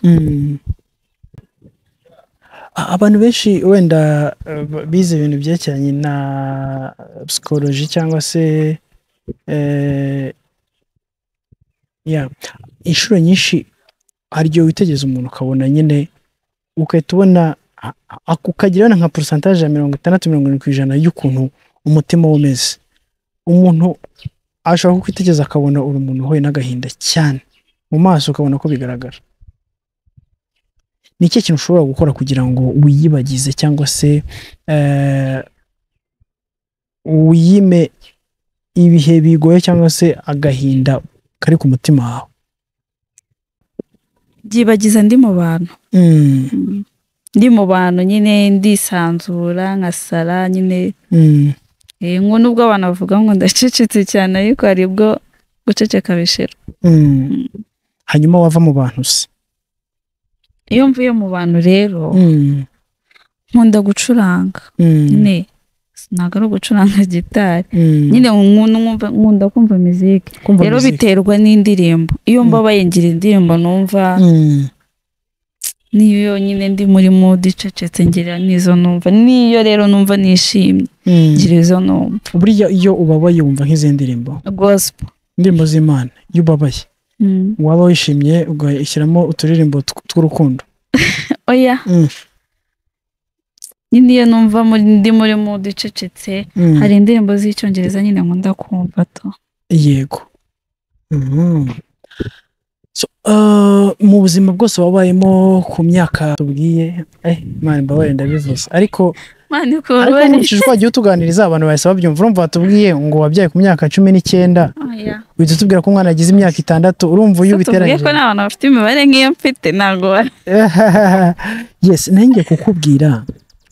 A- abantu benshi wenda eh, b- bize ibintu byerekeranye na psikoloji cyangwa se eh, yeah. inshuro nyinshi hari igihe witegereza umuntu ukabona nyine ugahita ubona a- a- ukagira wenda nka porosantaje ya mirongo itandatu mirongo irindwi ku ijana y'ukuntu umutima we umeze umuntu ashobora kukwitegereza akabona uri umuntu uhuye n'agahinda cyane mu maso ukabona ko bigaragara ni ikihe kintu ushobora gukora kugira ngo wiyibagize cyangwa se eh, wiyime ibihe bigoye cyangwa se agahinda kari ku mutima wawe byibagiza ndi mu bantu Mm, Mm. ndi mu bantu nyine ndisanzura nkasara nyine mm, eh, ngo nubwo abantu bavuga ngo ndacecetse cyane ariko hari ubwo guceceka bishira mm. hanyuma wava mu bantu se iyo mvuye mu bantu rero Mm, nkunda gucuranga mm, nyine ntabwo ari ugucuranga gitari mm. nyine nkunda nkunda- nkunda kumva muziki Kumva rero muzika. biterwa n'indirimbo iyo Mm. mbabaye ngira indirimbo numva Mm, niyo yonyine ndi muri mood icecetse ngira n'izo numva niyo rero numva nishimye mm. ngira izo numva buriya iyo ubabaye wumva nk'izi ndirimbo gospel indirimbo z'imana iyo ubabaye waba wishimye ugashyiramo uturirimbo tw- tw'urukundo oya Mm, nyine iyo numva muri- ndi muri mood icecetse mm. hari indirimbo z'icyongereza nyine nkunda kumva to yego Mhm. So, uh, mu buzima bwose wabayemo ku myaka tubwiye eh, Imana imbabarire ndabivuze ariko mani ko ariko bari nkurikije uko wagiye utuganiriza abantu bahise babyumva urumva watubwiye ngo wabyaye ku myaka cumi n'icyenda oya uhita utubwira ko umwana agize imyaka itandatu urumva iyo tuvuge ko ubiteranyije nta bantu bafite imibare nk'iyo mfite ntabwo bari yes nanjye kukubwira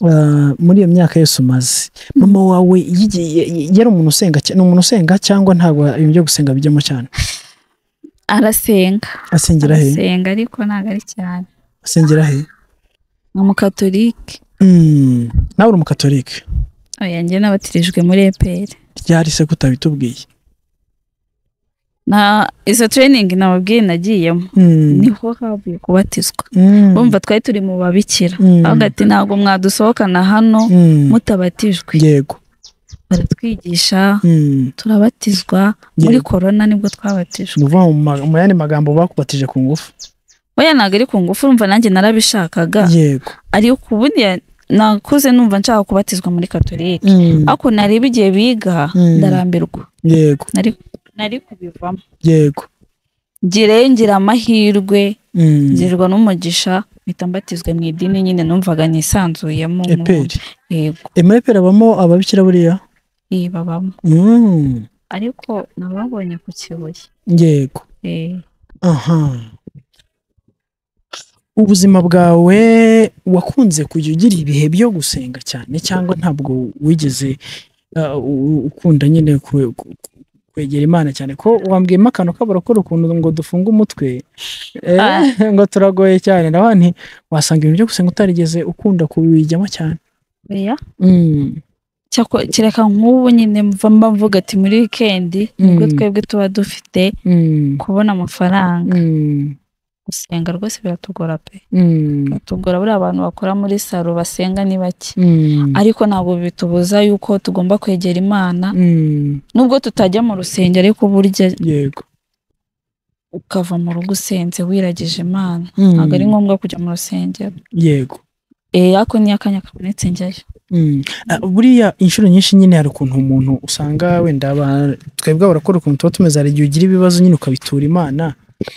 uh, muri iyo myaka yose umaze mama wawe yigi- y- yari umuntu usenga cy- ni umuntu usenga cyangwa ntabwo ibintu byo gusenga bijyamo cyane arasenga asengera he arasenga ariko ntabwo ari cyane asengera he ni umukatolike Mm, nawe uri umukatolike oya njye nabatirijwe muri eperi ryari se kutabitubwiye na izo training nababwiye nagiyemo Mm, niho havuye kubatizwa mm, bumva twari turi mu babikira mm, avuga ati ntabwo mwadusohokana hano mm, mutabatijwe yego baratwigisha Mm, turabatizwa muri Yego. korona nibwo twabatijwe ni ukuvuga mu ma- mu yandi magambo bakubatije ku ngufu oya ntabwo ari ku ngufu urumva nanjye narabishakaga yego ariko ubundi ya- nakuze numva nshaka kubatizwa muri katolike Mm, ariko nareba igihe biga Mm. ndarambirwa yego Nari- nari kubivamo yego ngireyo ngira amahirwe Mm, ngirwa n'umugisha mpita mbatizwa mu idini nyine numvaga nisanzuyemo eperi yego ema eperi abamo ababikira buriya iyi babamo Mm, ariko nababonye ku kibuye yego Eh, aha ubuzima bwawe wakunze kujya ugira ibihe byo gusenga cyane cyangwa ntabwo wigeze uh, u- ukunda nyine kwe- ku- ku- kwegera imana cyane ko wambwiyemo akantu k'abarakora ukuntu ngo dufunge umutwe Eh, Ah. ngo turagoye cyane nawe nti wasanga ibintu byo gusenga utarigeze ukunda kubijyamo cyane oya Mm, cyako kereka nk'ubu nyine mva mba mvuga ati muri wikendi nibwo Mm. twebwe tuba dufite mm, kubona amafaranga mm, gusenga rwose biratugora pe mm, biratugora buriya abantu bakora muri salo basenga ni bake mm, ariko ntabwo bitubuza yuko tugomba kwegera imana mm, nubwo tutajya mu rusengero ariko burya yego ukava mu rugo usenze wiragije imana Mm, ntabwo ari ngombwa kujya mu rusengero yego eh ako ni akanya kabonetse njyayo Mm. Ah, buriya inshuro nyinshi nyine hari ukuntu umuntu usanga wenda aba- twebwe abarakora ukuntu tuba tumeze hari igihe ugira ibibazo nyine ukabitura imana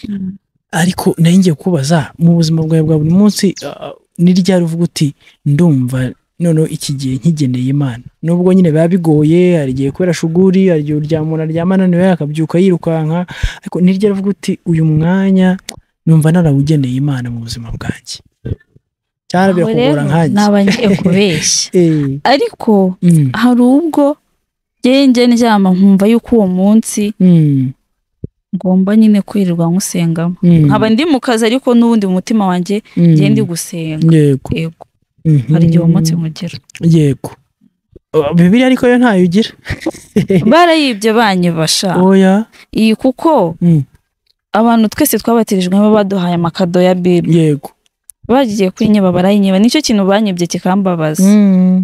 Mm. ariko nari ngiye kubaza mu buzima bwawe bwa buri munsi ah, ni ryari uvuga uti ndumva noneho iki gihe nkigeneye imana nubwo nyine biba bigoye hari igihe kubera shuguri hari igihe umuntu aryama ananiwe akabyuka yirukanka ariko ni ryari uvuga uti uyu mwanya numva narawugeneye imana mu buzima bwanjye cyane Aho birakugora rero nkanjye naba ngiye kubeshya Eh, ariko mm, hari ubwo njyewe njye ndyama nkumva yuko uwo munsi mm. ngomba nyine kwirirwa nkusengamo nkaba ndi mu kazi ariko n'ubundi mu mutima wanjye njye ndi gusenga yego yego hari igihe uwo munsi nkugera yego Uh, bibiliya ariko yo ntayo ugira barayibye banyibasha oya iyi kuko Mm. abantu twese twabatirijwe baba baduhaye amakado ya bible yego bagiye kwinyiba barayinyiba nicyo kintu banyibye kikambabaza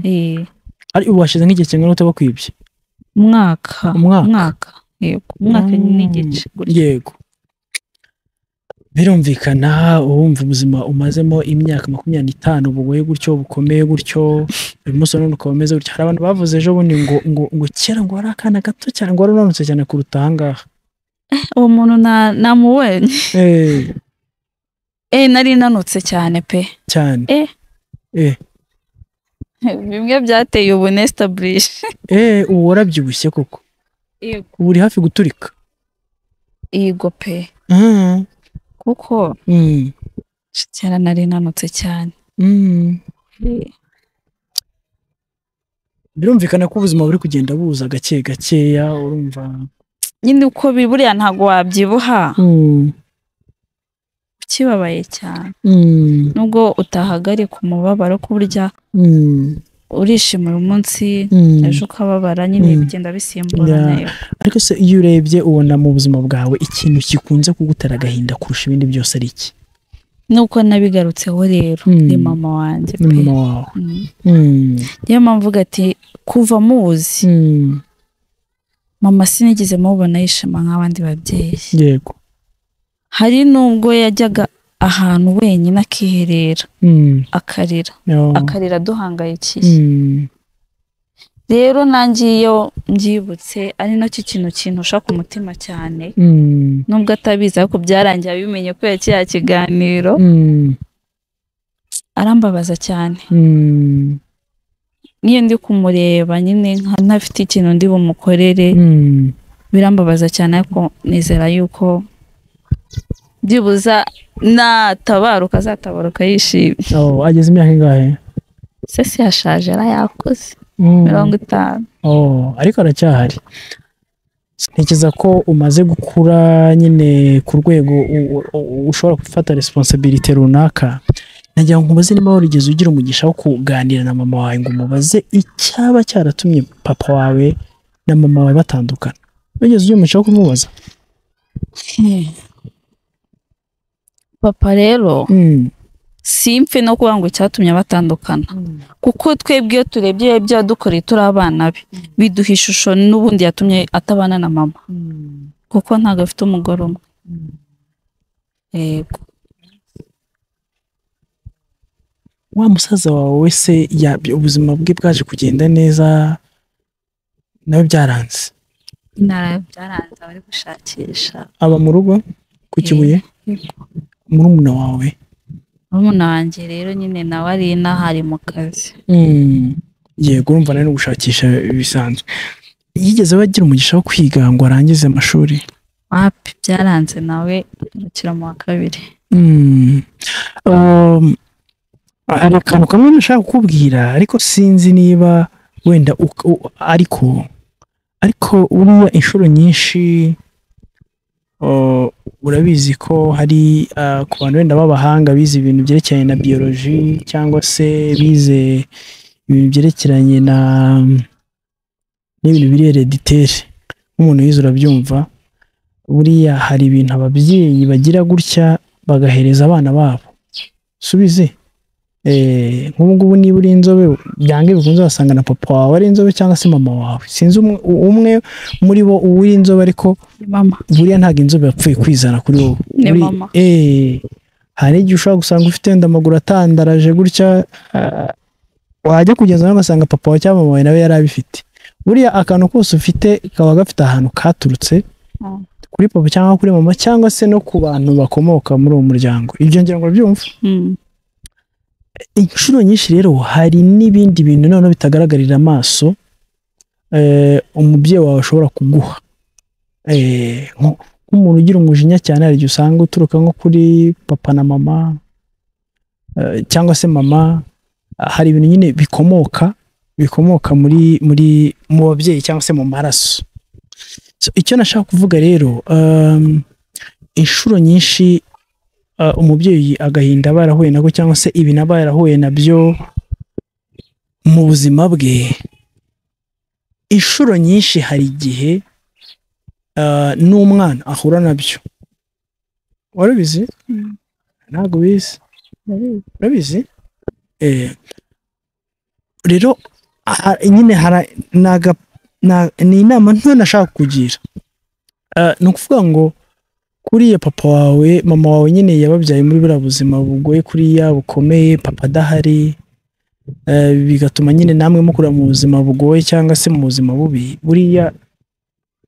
Eh, ari ubu hashize nk'igihe kingana gute bakwibye umwaka Umwaka. umwaka yego umwaka Mm. n'igice gutyo yego birumvikana wumva ubuzima umazemo imyaka makumyabiri n'itanu bugoye gutyo bukomeye gutyo uyu munsi wa none ukaba umeze gutyo hari abantu bavuze ejo bundi ngo ngo ngo kera ngo wari akana gato cyane ngo wari unanutse cyane kuruta aha ngaha uwo muntu na- namubonye Eh, eh nari nanutse cyane pe cyane Eh. Eh. bimwe byateye ubu nesitablishe Eh, ubu warabyibushye koko yego ubu uri hafi guturika yego pe Mhm. kuko Mm. kera nari nanutse cyane birumvikana ko ubuzima buri kugenda buza gake gakeya urumva nyine uko biri buriya ntabwo wabyibuha ukibabaye cyane nubwo utahagarika umubabaro ko burya urishimira umunsi ejo ukababara nyine Mm. bigenda bisimburana Yeah. ariko se iyo urebye ubona mu buzima bwawe ikintu gikunze kugutera agahinda kurusha ibindi byose ari iki nuko nabigarutseho rero Mm. ni mama wanjye ni pe mama wawe Mm. Mm. niyo mpamvu uvuga ati kuva muzi Mm. mama sinigeze mubona yishima nk'abandi babyeyi yego hari n'ubwo yajyaga ahantu wenyine akiherera Mm. akarira Oh. akarira aduhangayikiye Mm. rero nanjye iyo mbyibutse ari nacyo kintu kintusha ku mutima cyane Mm. nubwo atabizi ariko byarangiye abimenye kubera kiriya kiganiro Mm. arambabaza cyane Mm. niyo ndi kumureba nyine nka ntafite ikintu ndi bumukorere Mm. birambabaza cyane ariko nizera yuko byibuza natabaruka azatabaruka yishimye Oh, ageze imyaka ingahe se si yashaje yarayakoze Mm. mirongo itanu Oh, ariko aracyahari ntekereza ko umaze gukura nyine ku rwego u- u- u- ushobora gufata responsibility runaka nagira ngo nkubaze niba warigeze ugira umugisha wo kuganira na mama wawe ngo umubaze icyaba cyaratumye papa wawe na mama wawe batandukana wigeze ugira umugisha wo kumubaza papa rero Mm. simpfe no kuvuga ngo icyatumye batandukana kuko twebwe iyo turebye ibyo yadukoreye turi abana be biduha ishusho n'ubundi yatumye atabana na mama kuko ntabwo afite umugore umwe yego wa musaza wawe wese ya- ubuzima bwe bwaje kugenda neza nawe byaranze intara byaranze abari gushakisha aba mu rugo ku kibuye murumuna wawe murumuna wanjye rero nyine nawe ari inaha ari mu kazi yego urumva nawe no gushakisha bisanzwe yigeze bagira umugisha wo kwiga ngo arangize amashuri wapi byaranze nawe agarukira mu wa kabiri Mm. Um, hari akantu kamwe nashaka kukubwira ariko sinzi niba wenda uk- u- ariko ariko buriya inshuro nyinshi uh, urabizi ko hari uh, ku bantu wenda b'abahanga bize ibintu byerekeranye na biyoloji cyangwa se bize ibintu byerekeranye na n'ibintu biri hereditere nk'umuntu wize urabyumva buriya hari ibintu ababyeyi bagira gutya bagahereza abana babo subize Eh, nk'ubu ngubu niba uri inzobe byange bikunze wasanga na papa wawe ari inzobe cyangwa se mama wawe sinzi umwe, umwe muri bo uwuri inzobe ariko ni mama buriya ntabwo inzobe yapfuye kwizana kuri wowe Ni Buri- mama. eh, hari igihe ushobora gusanga ufite wenda amaguru atandaraje gutya ah, wajya kugeza nawe ugasanga papa wawe cyangwa mama wawe nawe yari abifite buriya akantu kose ufite kaba gafite ahantu katurutse Mm. kuri papa cyangwa kuri mama cyangwa se no ku bantu bakomoka muri uwo muryango ibyo ngira ngo byumva Mm. inshuro nyinshi rero hari n'ibindi bintu noneho bitagaragarira amaso eh, umubyeyi wawe ashobora kuguha Eh, nko- nk'umuntu ugira umujinya cyane hari igihe usanga uturuka nko kuri papa na mama eh, cyangwa se mama Ah, hari ibintu nyine bikomoka bikomoka muri muri mu babyeyi cyangwa se mu maraso So, icyo nashaka kuvuga rero um, inshuro nyinshi uh, umubyeyi agahinda aba yarahuye nako cyangwa se ibintu aba yarahuye nabyo mu buzima bwe inshuro nyinshi hari igihe uh, n'umwana ahura nabyo warabizi Mm. ntabwo bizi urabizi Eh, rero aha- nyine hara- ni aga- na- ni inama nto nashaka kugira Eh, ni ukuvuga ngo kuriya papa wawe mama wawe nyine yababyaye muri buriya buzima bugoye kuriya bukomeye papa adahari Eh, bigatuma nyine namwe mukura mu buzima bugoye cyangwa se mu buzima bubi buriya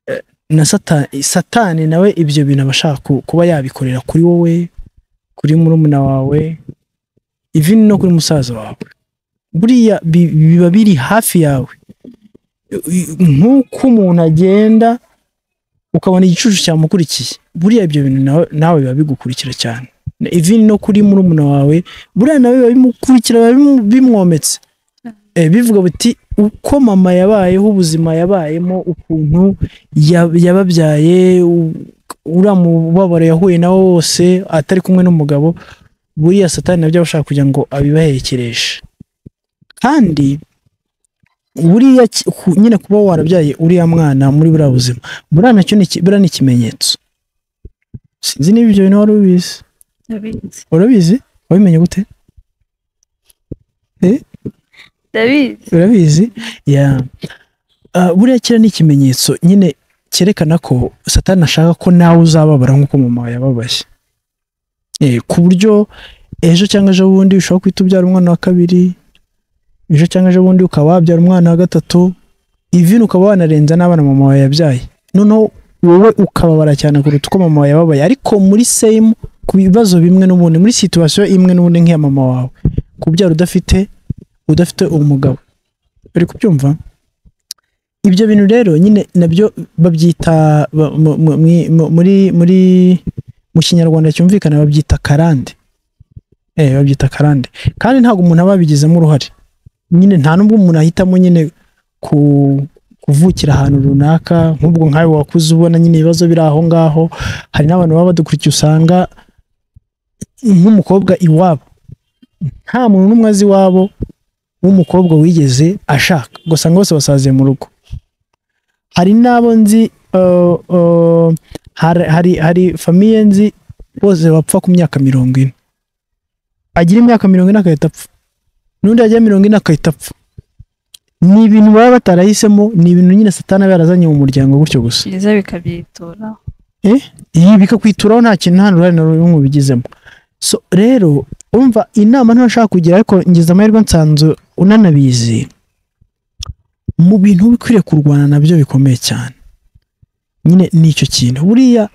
eh, na satani, satani nawe ibyo bintu aba ashaka ku- kuba yabikorera kuri wowe kuri murumuna wawe even no kuri musaza wawe buriya bi- biba biri hafi yawe nk'uko umuntu agenda ukabona igicucu cyamukurikiye buriya ibyo bintu nawe- nawe biba bigukurikira cyane ivini no kuri murumuna wawe buriya nawe biba bimukurikira biba bimu- bimwometse Eh, bivuga biti uko mama yabayeho ubuzima yabayemo ukuntu ya- yababyaye u- uriya mubabaro yahuye nawo wose atari kumwe n'umugabo buriya satani nabyo aba ashaka kugira ngo abibaherekereshe kandi buriya ki- ku- nyine kuba warabyaye uriya mwana muri buriya buzima buriya nacyo ni iki- buriya ni ikimenyetso sinzi niba ibyo bintu wari ubizi ndabizi urabizi wabimenye gute ndabizi urabizi ya Ah, buriya kiriya ni ikimenyetso nyine cyerekana ko satani ashaka ko nawe uzababara nk'uko mama wawe yababaye Eh, ku buryo ejo cyangwa ejo bundi ushobora guhita ubyara umwana wa kabiri ejo cyangwa ejo bundi ukaba wabyara umwana wa gatatu ivini ukaba wanarenza n'abana mama wawe yabyaye noneho wowe ukababara cyane kuruta uko mama wawe yababaye ariko muri same ku bibazo bimwe n'ubundi muri situwasiyo imwe n'ubundi nk'iya mama wawe kubyara udafite udafite umugabo uri kubyumva ibyo bintu rero nyine nabyo babyita ba- mu- mu- mwi- mu- muri muri mu kinyarwanda cyumvikana babyita karande eh babyita karande kandi ntabwo umuntu aba yabigizemo uruhare nyine nta nubwo umuntu ahitamo nyine ku kuvukira ahantu runaka nk'ubwo nkawe wakuze ubona nyine ibibazo biri aho ngaho hari n'abantu baba badukurikiye usanga nk'umukobwa iwabo nta muntu n'umwe azi iwabo w'umukobwa wigeze ashaka gusa ngo bose basaziye mu rugo hari n'abo nzi eh, eh, hari hari hari famiye nzi bose bapfa ku myaka mirongo ine agira imyaka mirongo ine agahita apfa n'undi agira mirongo ine agahita apfa ni ibintu baba batarahisemo ni ibintu nyine satana aba yarazanye mu muryango gutyo gusa byiza bikabyitora ibi bikakwituraho nta kintu nta n'uruhare na rumwe ubigizemo so rero umva inama ntashaka kugira ariko ngize amahirwe nsanzwe unanabizi mu bintu uba ukwiriye kurwana nabyo bikomeye cyane nyine ni icyo kintu buriya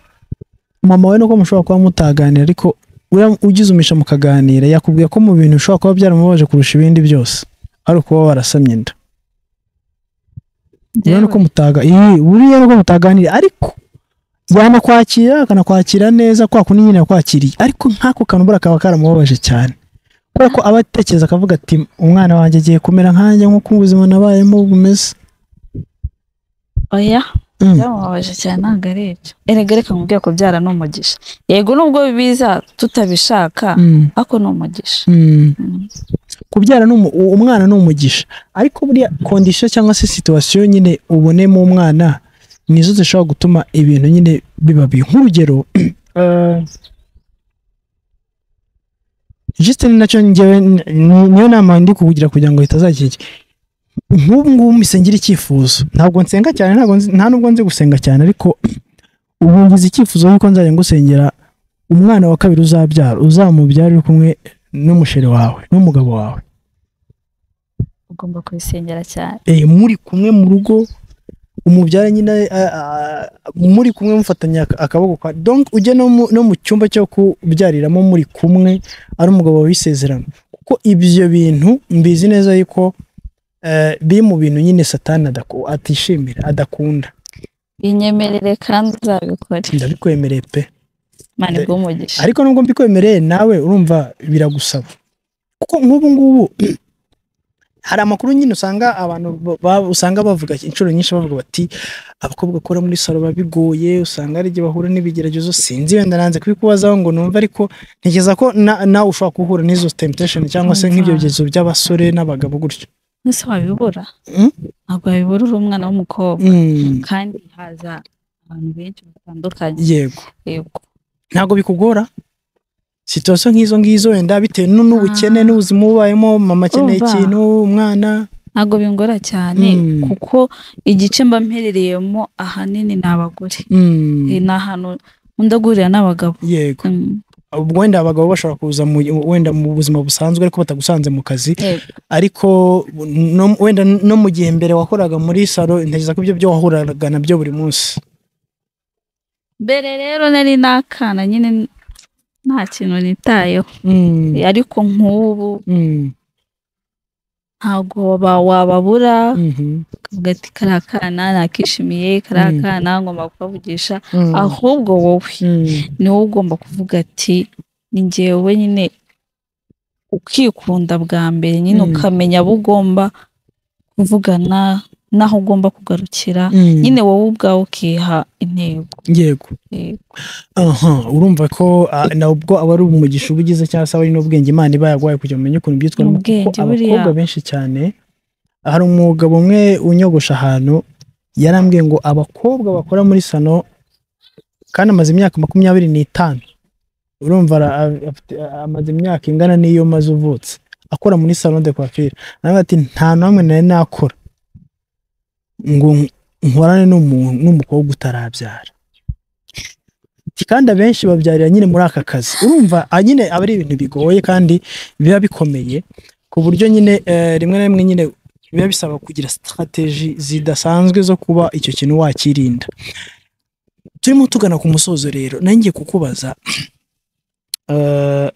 mama we nuko mushobora kuba mutaganira ariko uriya ugize umugisha mukaganira yakubwiye ko mu bintu ushobora kuba byaramubabaje kurusha ibindi byose ari ukuba warasamye inda Njyewe urabona ko mutaga iyi buriya nuko mutaganira ariko yanakwakira akanakwakira neza kwa kundi nyine yakwakiriye ariko nk'ako kantu buriya kaba karamubabaje cyane kubera ko aba atekereza akavuga ati umwana wanjye agiye kumera nkanjye nk'uko ubuzima nabayemo bumeze oya Mm. byamubabaje cyane ntabwo ari ibyo erega reka nkubwire ko byara ni umugisha yego nubwo biza tutabishaka Mm, ariko ni umugisha mm. Mm. kubyara ni umu- u- umwana ni umugisha ariko buriya kondisiyo cyangwa se situwasiyo nyine ubonemo umwana nizo zishobora gutuma ibintu nyine biba bibi nk'urugero eh, Justin nacyo njyewe ni- ni- niyo nama ndi kukugira kugira ngo bitazakike nk'ubu ngubu mbisengira icyifuzo ntabwo nsenga cyane ntabwo nzi- nta nubwo nzi gusenga cyane ariko ubu ngize icyifuzo yuko nzajya ngusengera umwana wa kabiri uzabyara uzamubyara uri kumwe n'umusheri wawe n'umugabo wawe ugomba kubisengera cyane Eh, muri kumwe mu rugo umubyara nyine a- a- muri kumwe mufatanya ak- akaboko kwa donc ujye no mu- no mu cyumba cyo kubyariramo muri kumwe ari umugabo wabisezerano kuko ibyo bintu mbizi neza yuko eh, biri mu bintu nyine satani adaku- atishimira adakunda inyemerere kandi uzabikore ndabikwemereye pe mani bw'umugisha ariko nubwo mbikwemereye nawe urumva biragusaba kuko nk'ubu ngubu hari amakuru nyine usanga abantu ba- ba- usanga bavuga inshuro nyinshi bavuga bati abakobwa bakora muri salo biba bigoye usanga hari igihe bahura n'ibigeragezo sinzi wenda nanze kubikubazaho ngo numve ariko ntekereza ko na- nawe ushobora guhura n'izo temptation cyangwa se nk'ibyo bigeragezo by'abasore n'abagabo gutyo mwese wabibura Mm? ntabwo wabibura uri umwana w'umukobwa Mm, kandi haza abantu benshi batandukanye yego yego ntabwo bikugora situwasiyo nk'izo ngizo wenda bitewe nu- n'ubukene Ah. n'ubuzima ubayemo mama akeneye Urumva. ikintu umwana ntabwo bingora cyane Mm. kuko igice mba mperereyemo ahanini ni abagore Mm. Eh, ni ahantu nkunda guhurira n'abagabo yego Mm, ubwo wenda abagabo bashobora kuza mu, wenda mu buzima busanzwe ariko batagusanze mu kazi yego. ariko no, wenda no mu gihe mbere wakoraga muri salo ntekereza ko ibyo byo wahuraga nabyo buri munsi mbere rero nari nakana nyine nta kintu nitayeho mm. Eh, ariko nk'ubu Mm. ntabwo ba- wababura Mhm. ukavuga ati kariya kana nakishimiye kariya Mm. kana ngomba kubavugisha Mm. ahubwo wowe Mm. ni wowe ugomba kuvuga ati ni njyewe nyine ukikunda bwa mbere nyine Mm. ukamenya abo ugomba kuvugana n'aho ugomba kugarukira nyine wowe ubwawe ukiha intego yego yego aha urumva ko ah, nabwo aba ari umugisha uba ugize cyangwa se aba ari n'ubwenge imana iba yaguhaye kugira ngo umenye ukuntu Ni byitwaramo ubwenge kuko abakobwa buriya. benshi cyane hari umugabo umwe unyogosha ahantu yarambwiye ngo abakobwa bakora muri sano kandi amaze imyaka makumyabiri n'itanu urumva ara- a- afite- amaze imyaka ingana n'iyo maze uvutse akora muri salo de coiffure nawe ati nta n'amwe nari nakora ngo nkorane n'umuntu n'umukobwa utarabyara Ati, kandi abenshi babyarira nyine muri aka kazi urumva ah, nyine aba ari ibintu bigoye kandi biba bikomeye ku buryo nyine eh, rimwe na rimwe nyine biba bisaba kugira sitarateji zidasanzwe zo kuba icyo kintu wakirinda turimo tugana ku musozo rero nanjye kukubaza eh,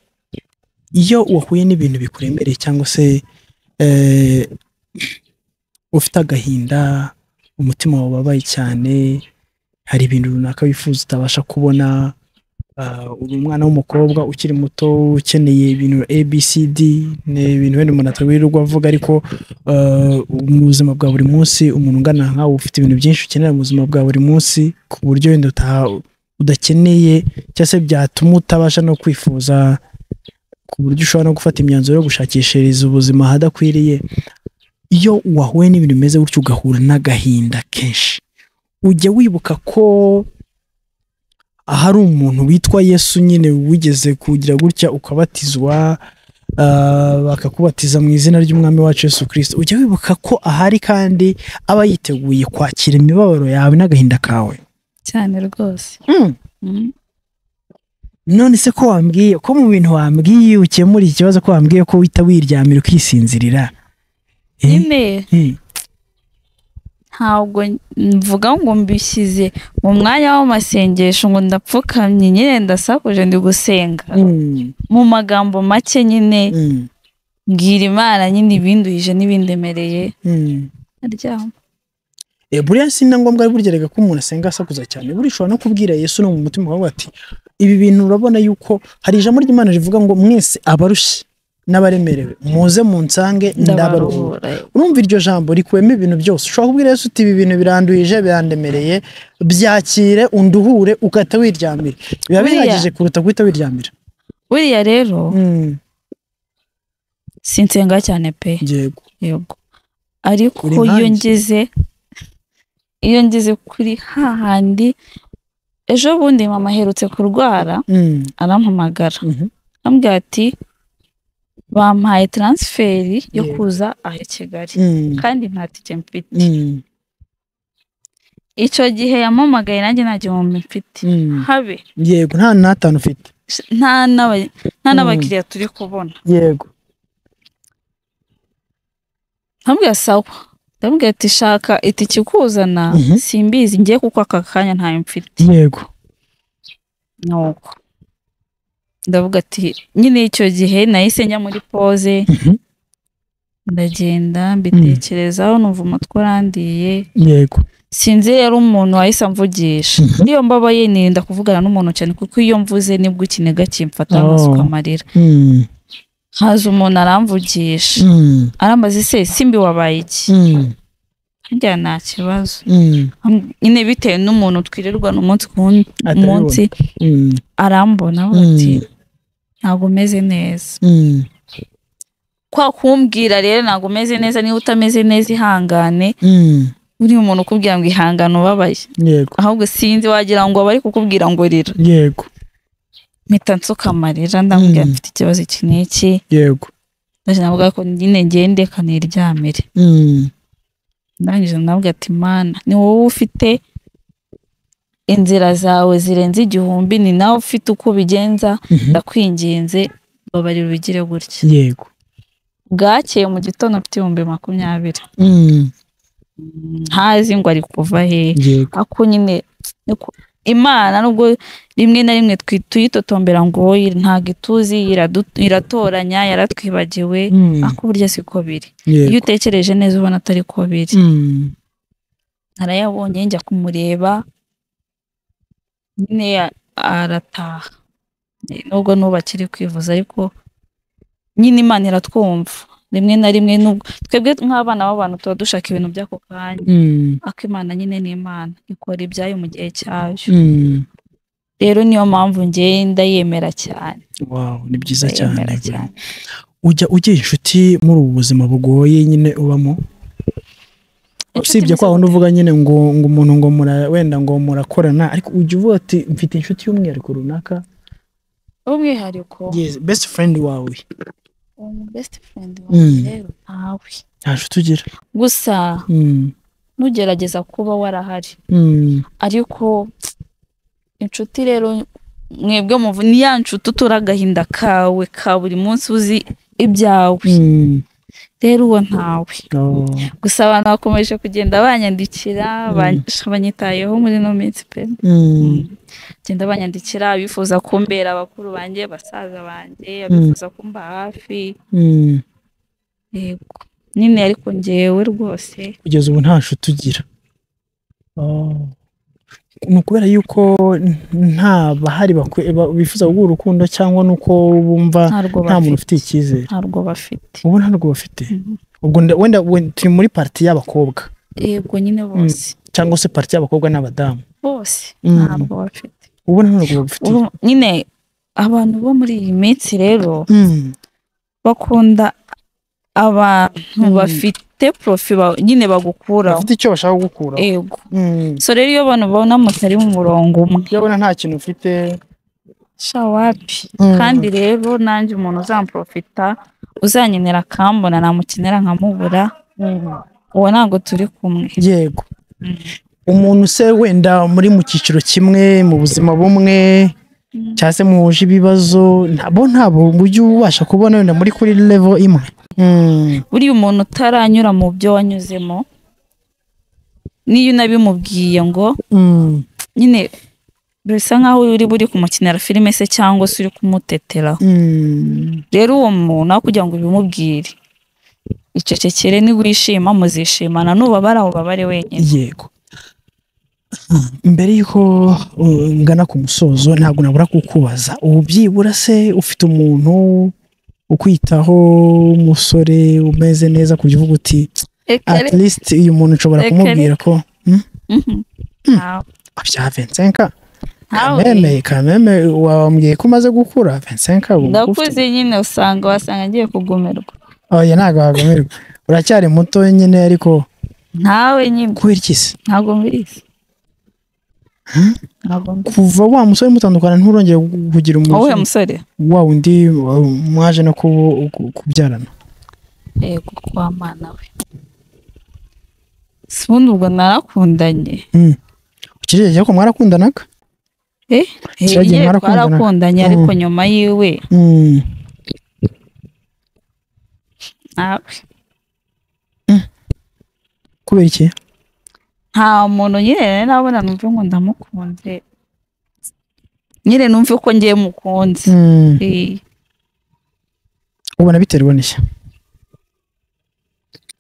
iyo wahuye n'ibintu bikuremereye cyangwa se eh, ufite agahinda umutima wababaye cyane hari ibintu runaka wifuza utabasha kubona ah, uri umwana w'umukobwa ukiri muto ukeneye ibintu abcd ni ibintu wenda umuntu atawirirwa avuga ariko ah, mu buzima bwa buri munsi umuntu ungana nkawe ufite ibintu byinshi ukenera mu buzima bwa buri munsi ku buryo wenda uta- udakeneye cyangwa se byatuma utabasha no kwifuza ku buryo ushobora no gufata imyanzuro yo gushakishiriza ubuzima ahadakwiriye iyo wahuye n'ibintu bimeze gutyo ugahura n'agahinda kenshi ujya wibuka ko ahari umuntu witwa yesu nyine wigeze kugira gutya ukabatizwa ah, bakakubatiza mu izina ry'umwami wacu yesu kirisito ujya wibuka ko ahari kandi aba yiteguye kwakira imibabaro yawe n'agahinda kawe cyane rwose Mm. none se ko wambwiye ko mu bintu wambwiye ukemura iki kibazo ko wambwiye ko uhita wiryamira ukisinzirira Eh, nyine eh, ntabwo mvuga ngo mbishyize mu mwanya w'amasengesho ngo ndapfukamye nyine ndasakuje ndi gusenga mm, mu magambo make nyine mm, mbwira imana nyine ibinduhije n'ibindemereye mm. aryama Eh, buriya si na ngombwa burya reka ko umuntu asenga asakuza cyane buriya ushobora no kubwira yesu no mu mutima wawe ati ibi bintu urabona yuko hari ijambo ry'imana rivuga ngo mwese abarushye n'abaremerewe muze munsange ndabaruhura ndabaruhura urumva iryo jambo rikwema ibintu byose ushobora kubwira yesu uti ibi bintu biranduhije birandemereye byakire unduhure ukahita wiryamira biba Buriya- bihagije kuruta guhita wiryamira buriya rero Mm, sinsenga cyane pe yego yego ariko Uri iyo nkanjye. ngeze iyo ngeze kuri hahandi ejo bundi mama aherutse kurwara Mm, arampamagara mhm, ambwira ati bampaye taransiferi yo Yego. kuza aha i Kigali mm, kandi nta tike mfite mm, icyo gihe yampamagaye nanjye nta gihumbi mfite mm. habe yego nta n'atanu ufite nta n'aba- nta Mm. n'abakiriya turi kubona yego ndamubwira sawa ndamubwira ati shaka itike ikuzana Mhm. simbizi ngiye kuko aka kanya ntayo mfite yego nuko ndavuga ati nyine icyo gihe nahise njya muri pose Mhm. ndagenda mbitekerezaho numva umutwe urandiye yego sinzi yari umuntu wahise amvugisha Mhm. niyo mbaba yirinda kuvugana n'umuntu cyane kuko iyo mvuze nibwo ikiniga kimfata Oh. amasuka amarira Mm, haza umuntu aramvugisha mm. arambaza ese simbi wabaye iki Mm, njya nta kibazo mm, Am- nyine bitewe n'umuntu twirirwana umunsi ku wun- Atabibona. munsi mm, arambona avuga Mm. ati ntabwo umeze neza mm, kwa kumbwira rero ntabwo umeze neza niba utameze neza ihangane mm, uri umuntu ukubwira ngo ihangane ubabaye yego ahubwo sinzi wagira ngo abari kukubwira ngo rira yego mpita nsuka amarira ndamubwira Mm. mfite ikibazo iki n'iki yego ndaje navuga ko nyine ngende kaniryamire mm, ndangije ndavuga ati mana ni wowe ufite inzira zawe zirenze igihumbi ni nawe ufite uko ubigenza mhm, ndakwinginze babarira ubigire gutya yego bwakeye mu gitondo mfite ibihumbi makumyabiri mm, Mm, ntazi ngo ari kuva he yego ako nyine niko- imana nubwo rimwe na rimwe twi- tuyitotombera ngo "Oya, ntabwo ituzi iradu- iratoranya yaratwibagiwe mm, ako burya siko biri iyo yego utekereje neza ubona atari ko biri mm, narayabonye njya kumureba nyine ya- arataha nubwo n'ubu akiri kwivuza ariko nyine imana iratwumva rimwe na rimwe nubwo twebwe nk'abana b'abantu tuba dushaka ibintu by'ako kanya ariko imana nyine ni imana ikora ibyayo mu gihe cyayo rero niyo mpamvu ngewe ndayemera cyane Wow, ni byiza cyane ndayemera buri- cyane ujya ugira inshuti muri ubu buzima bugoye nyine ubamo usibye kwa wundi uvuga nyine ngo ngo umuntu ngo mura- wenda ngo murakorana ariko ujya uvuga ati mfite inshuti y'umwihariko runaka umwihariko yes best friend wawe best friend wanjye Mm. rero ntawe nta nshuti ugira gusa Mm, nugerageza kuba warahari mm, ariko inshuti rero mwebwe muvu ni ya nshuti utura agahinda kawe ka buri munsi uzi ibyawe mm. rero uwo ntawe Oh, gusa abantu bakomeje kugenda banyandikira Mm. ban- banyitayeho muri ino minsi pe mm, genda banyandikira abifuza kumbera abakuru banjye basaza banjye abifuza kumba hafi mm. yego nyine ariko ngewe rwose kugeza ubu nta nshuti ugira Oh. ni ukubera yuko n- nta bahari bakwe- ba- bifuza guha urukundo cyangwa ni uko bumva ntarwo nta muntu bafite ufite icyizere ntarwo bafite ubu nta rwo bafite Mhm. ubwo nda- wenda we- turi muri pariti y'abakobwa yego nyine bose cyangwa se pariti y'abakobwa n'abadamu bose Mm. ntabwo bafite ubu nta rwo bafite Ubu nyine abantu bo muri iyi minsi rero Mm, bakunda abantu Mm. bafite porofi ba- nyine bagukuraho bafite icyo bashaka gukuraho yego Mm, so rero iyo abantu babona mutari mu murongo umwe iyo abona nta kintu ufite shawapi Mm, kandi rero nanjye umuntu uzamprofita uzankenera akambona namukenera nkamubura mm. uwo ntabwo turi kumwe yego Mm. umuntu se wenda muri mu cyiciro kimwe mu buzima bumwe cyangwa se muhuje ibibazo ntabwo ntabwo ujya ubasha kubona wenda muri kuri level imwe Mm, buriya umuntu utaranyura mu byo wanyuzemo n'iyo unabimubwiye ngo mm, nyine bisa nk'aho uri buri kumukinira filime se cyangwa se uri kumuteteraho mm. rero uwo muntu aho kugira ngo ubimubwire icecekere nigwishima muzishimana nubabara aho ubabare wenyine yego mbere y'uko uh, ngana ku musozo ntabwo nabura kukubaza ubu byibura se ufite umuntu ukwitaho w'umusore umeze neza ku buryo uvuga uti at least uyu muntu nshobora Ekere. kumubwira ko hmm? Mhm. Ntawe. bya Vincenka Ntawe. kameme kameme wambwiye ko umaze gukura Vincenka ubu ndakuze nyine usanga wasanga ngiye kugumirwa oya ntabwo wagumirwa uracyari muto nyine ariko ntawe nyine kubera iki se ntabwo mbirizi ntabwo mbirizi kuva wa musore mutandukana nturongeye kugira wowe umuntu musore wa wundi wa- mwaje no kubu- ku- kubyarana yego kwa mana we si ubundi ubwo narakundanye Mm. ukirere ko mwarakundanaga eh Cyagiye Yeye mwarakundana? twarakundanye ariko Mm. nyuma yiwe Mm. ntawe kubera iki nta muntu nyine nari nabona numve ngo ndamukunze nyine numve ko ngiye mukunze Mm. Eh, ubona biterwa n'iki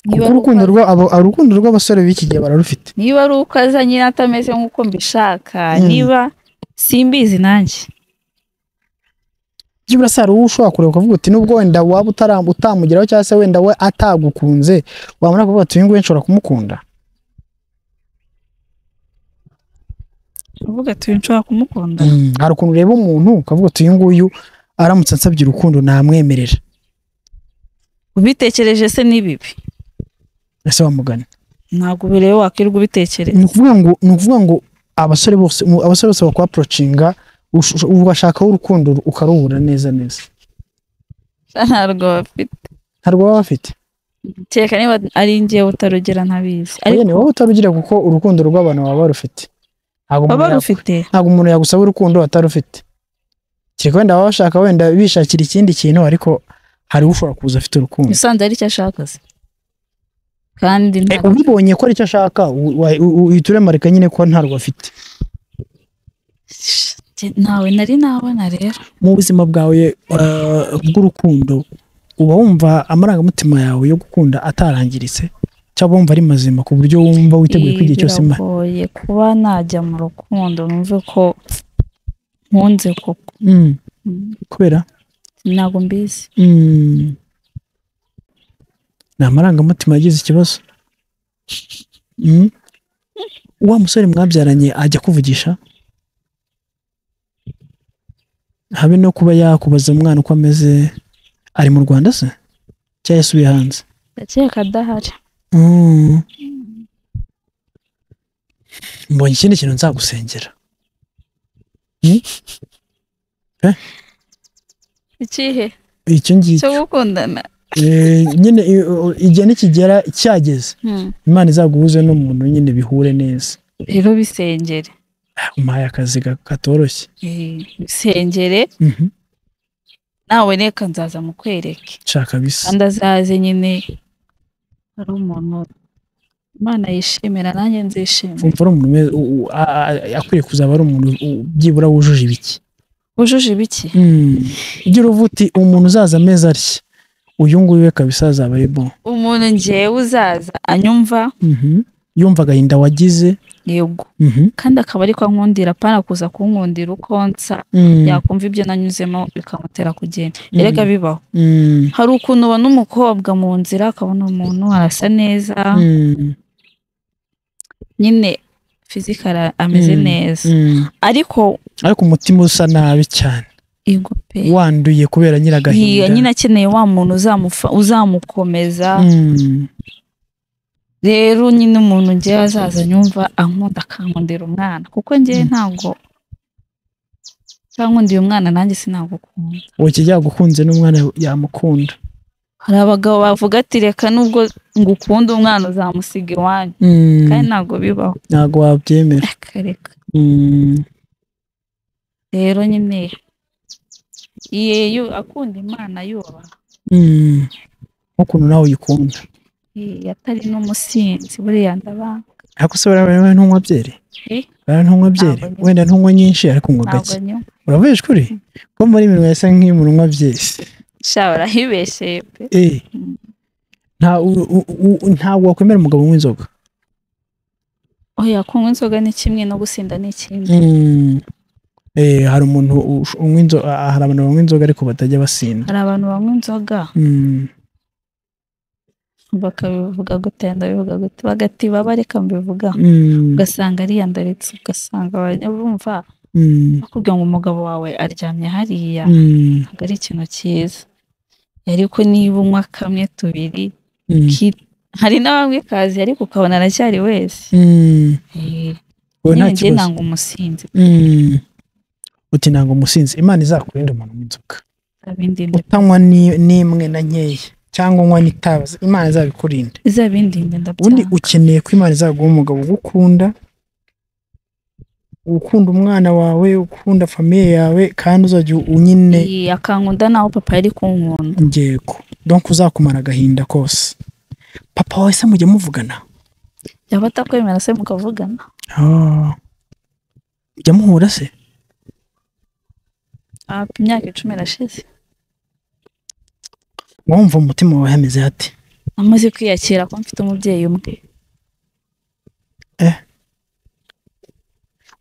niba kuko ari uko urukundo rwa abo- urukundo rw'abasore b'iki gihe bararufite niba ari uko aza nyine atameze nk'uko mbishaka Mm. niba simbizi nanjye byibura se hari uwo ushobora kureba ukavuga uti nubwo wenda waba utara- utamugeraho cyangwa se wenda we atagukunze wamara kuvuga ati uyu nguyu nshobora kumukunda uvuga ati "Uyu nshobora kumukunda Mm. hari ukuntu ureba umuntu ukavuga uti uyu nguyu aramutse ansabye urukundo namwemerera ubitekereje se ni bibi ese wamugana ntabwo bireba wakwirirwa ubitekereza ni ukuvuga ngo ni ukuvuga ngo abasore bose mu- abasore bose bakwaporocinga ugashakaho urukundo ukarubura neza neza ntabwo bafite ntabwo baba bafite kereka niba ari njye utarugera ntabizi oya ariko ni wowe utarugira kuko urukundo rw'abantu baba barufite ntabwo umuntu baba ya- rufite ntabwo umuntu yagusaba urukundo atarufite kereka wenda baba bashaka wenda bishakira ikindi kintu ariko hari ushobora kuza afite urukundo musanze ari cyo ashaka se kandi Eh, nta- ubibonye ko aricyo ashaka u- wa- u- uhita uremarika nyine ko ntarwo afite Jye- ntawe nari nabona rero mu buzima bwawe eh, bw'urukundo uba wumva amarangamutima yawe yo gukunda atarangiritse cyangwa wumva ari mazima ku buryo wumva witeguye ko igihe cyose ma- biragoye kuba najya mu rukundo numve ko nkunze koko Mm, Mm, kubera ntabwo mbizi Mm. ni amarangamutima yagize ikibazo Mm. wa musore mwabyaranye ajya kuvugisha habe no kuba yakubaza umwana uko ameze ari mu rwanda se cyangwa yasubiye hanze ndakeka adahari Mm. mbonye ikindi kintu nzagusengera ikihe icyo cyo ngicyo gukundana Eh, nyine i- u- igihe nikigera cyageze Mm. imana izaguhuze n'umuntu nyine bihure neza rero bisengere Ah, umpaye akazi ga- katoroshye Eh, bisengere Mhm. nawe reka nzaza mukwereke nshaka bisa kandi azaze nyine ari umuntu imana yishimira nanjye nzishimira mvura umuntu umeze- u- u- a- a- akwiye kuzaba ari umuntu u- byibura wujuje ibiki wujuje ibiki ugira uva uti umuntu uzaza amezi atya uyu nguyu we kabisa azaba ari bon umuntu ngewe uzaza anyumva Mhm. yumva agahinda wagize yego Mhm. kandi akaba ariko ankundira apana kuza kunkundira uko nsa Mm. yakumva ibyo nanyuzemo bikamutera kugenda Mm. erega bibaho Mm. hari ukuntu ubona umukobwa mu nzira akabona umuntu arasa neza Mm. nyine fizika ara- ameze Mm. neza Mm. ariko ariko umutima usa nabi cyane ego pe wanduye kubera Nti- nyiragahinda nyine akeneye wa muntu uzamufa- uzamukomeza Mm. rero nyine umuntu ngewe azaza nyumva ankunda akankundira umwana kuko ngewe Mm. ntabwo cyankundiye umwana nanjye sinagukunda uki yagukunze n'umwana yamukunda hari abagabo bavuga ati reka nubwo ngukunda umwana uzamusiga iwanyu kandi ntabwo bibaho ntabwo wabyemera reka reka Mm. rero nyine iye yu- akunda imana yubaha Mm. nk'ukuntu nawe uyikunda Iye atari n'umusinzi buriya ndabanga ariko se buriya wewe ntunywa byeri Eh? buriya ntunywa byeri Ntabwo nywa. wenda ntunywa nyinshi ariko unywa ntabwo gake nyumva uravuyeje kuri ko muri iminwa yasa nk'iy'umuntu unywa byeri sha barahibesheye pe Eh. Mm. Nta- u- u- u- ntabwo wakwemera umugabo unywa inzoga oya kunywa inzoga ni kimwe no gusinda ni ikindi Mm. Eh, hari umuntu ush- unywa inzoga hari abantu banywa inzoga ariko batajya basinda hari abantu banywa inzoga Mm. bakabivuga gute ndabivuga gute bagatiba bareka mbivuga Mm. ugasanga ariyandaritse ugasanga abanya- bumva Mm. bakubwira ngo umugabo wawe aryamye hariya Mm. ntabwo ari ikintu cyiza ariko niba unywa kamwe tubiri Mm. ki- hari n'abamwe kazi ariko ukabona aracyari wese Mm. Eh, Wowe nta nyine njye kibazo nanga umusinzi Mm. uti ntabwo umusinzi imana izakurinde umuntu w'inzoga izabindinde utanywa ni- n'imwe na nkeya cyangwa unywa n'itabi imana izabikurinda izabindinde ubundi ndabyanga ukeneye ko imana izaguha umugabo ugukunda ukunda umwana wawe ukunda famiye yawe kandi uzajya u- nyine Iyi, akankunda naho papa yari kunkunda ngego donc uzakumara agahinda kose papa wawe se mujya muvugana yaba atakwemera se mukavugana Ah. mujya muhura se Ah, imyaka icumi irashize wumva umutima wawe hameze hate amaze kwiyakira ko mfite umubyeyi umwe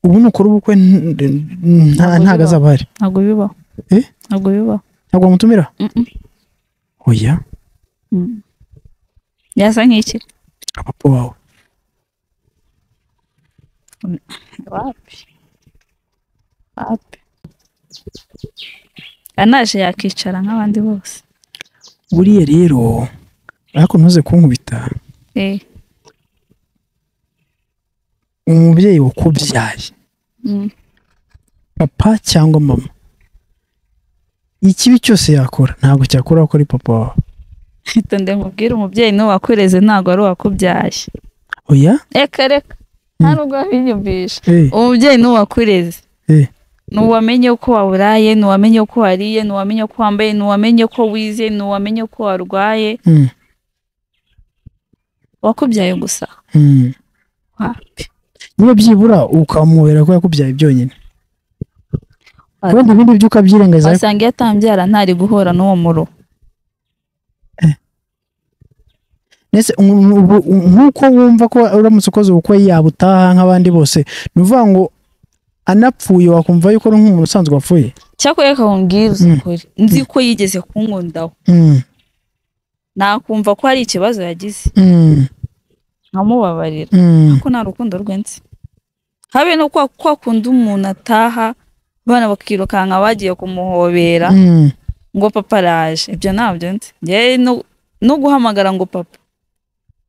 ubu nukora ubukwe n- n- nta- ntago azaba ahari ntabwo bibaho Eh? ntabwo bibaho ntabwo wamutumira Mm-mm. oya Mm. yasa nk'iki papa wawe wapi wapi anaje yakicara nk'abandi bose buriya rero ariko ntuze kunkubita Eh, umubyeyi wakubyaye mm. papa cyangwa mama ikibi cyose yakora ntabwo cyakora ko ari papa wawe itonde mubwire umubyeyi niwe wakureze ntabwo ari uwakubyaye oya reka reka nta nubwo wabinyumvisha Eh, umubyeyi niwe wakureze eh, nuwamenye ko waburaye nuwamenye ko wariye nuwamenye ko wambaye nuwamenye ko wize nuwamenye ko warwaye mm, wakubyaye gusa mm. wapi niba byibura ukamubera ko yakubyaye byonyine Wa- kubera ibindi byo ukabyirengaza wasanga iyo atambyara ntari guhura n'uwo muro ndetse um- um- ubu- um- nk'uko wumva ko uramutse ukoze ubukwe yaba utaha nk'abandi bose ni ukuvuga ngo anapfuye wakumva yuko ari nk'umuntu usanzwe wapfuye cyakora reka nkubwirize Mm. ukuri nzi ko yigeze kunkundaho Mm, nakumva ko hari ikibazo yagize mm, nkamubabarira mm, ko nta rukundo rwenze habe no kwa kwa kundi umuntu ataha abana bakirukanka bagiye kumuhobera mm. ngo papa araje ibyo ntabyo nzi njyewe no- no guhamagara ngo papa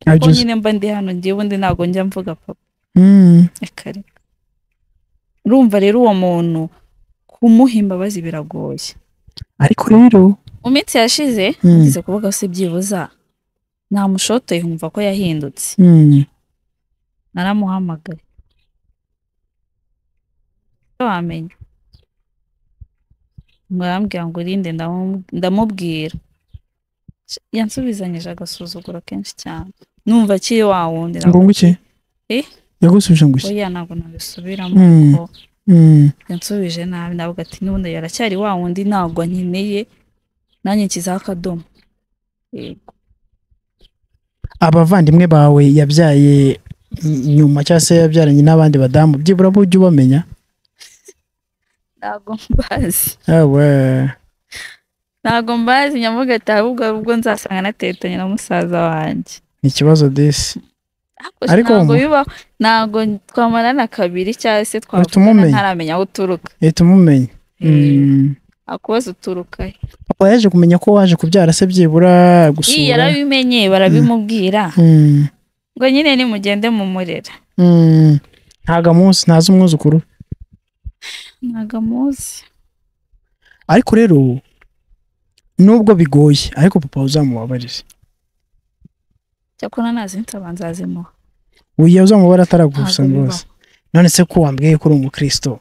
I ko just- nyine mba ndi hano ngiye ubundi ntabwo njya mvuga papa Mm, reka reka urumva rero uwo muntu kumuha imbabazi biragoye ariko rero mu minsi yashize Mm. ngeze kuvuga se byibuza namushotoye nkumva ko yahindutse mm, naramuhamagaye icyo wamenya ngo arambwira ngo urinde ndamu- ndamubwira Sh- yansubizanyije agasuzuguro kenshi cyane numva akiri wa wundi ngo nguke Eh? yagusubije ngo iki oya ntabwo nabisubiramo Mm. kuko Mm, yansubije nabi navuga ati n'ubundi yaracyari wa wundi ntabwo nkeneye nanjye nshyizeho akadomo yego abavandimwe bawe yabyaye n- nyuma cyangwa se yabyaranye n'abandi badamu byibura bujya ubamenya ntabwo mbazi Ah, we. ntabwo mbazi nyamuga ati ahubwo ubwo nzasanga natetanye na musaza wanjye ni ikibazo disi Ariko ariko ntabwo mu- bibaho ntabwo twamarana kabiri cyangwa se Uhita twavugana umumenya. ntaramenya aho uturuka leta umumenya Eh, Mm. akubaza uturuka he papa yaje kumenya ko waje kubyara se byibura iyi gusura yarabimenye barabimubwira Mm, ngo nyine nimugende mumurera mm. ntago amuzi ntazi umwuzukuru we. ntabwo amuzi ariko rero nubwo bigoye ariko papa uzamubabarize cyakora ntazi nsaba nzazimuha uyu uzamubara ataragusa Ntabwo rwose none se ko wambwiye ko uri umukristo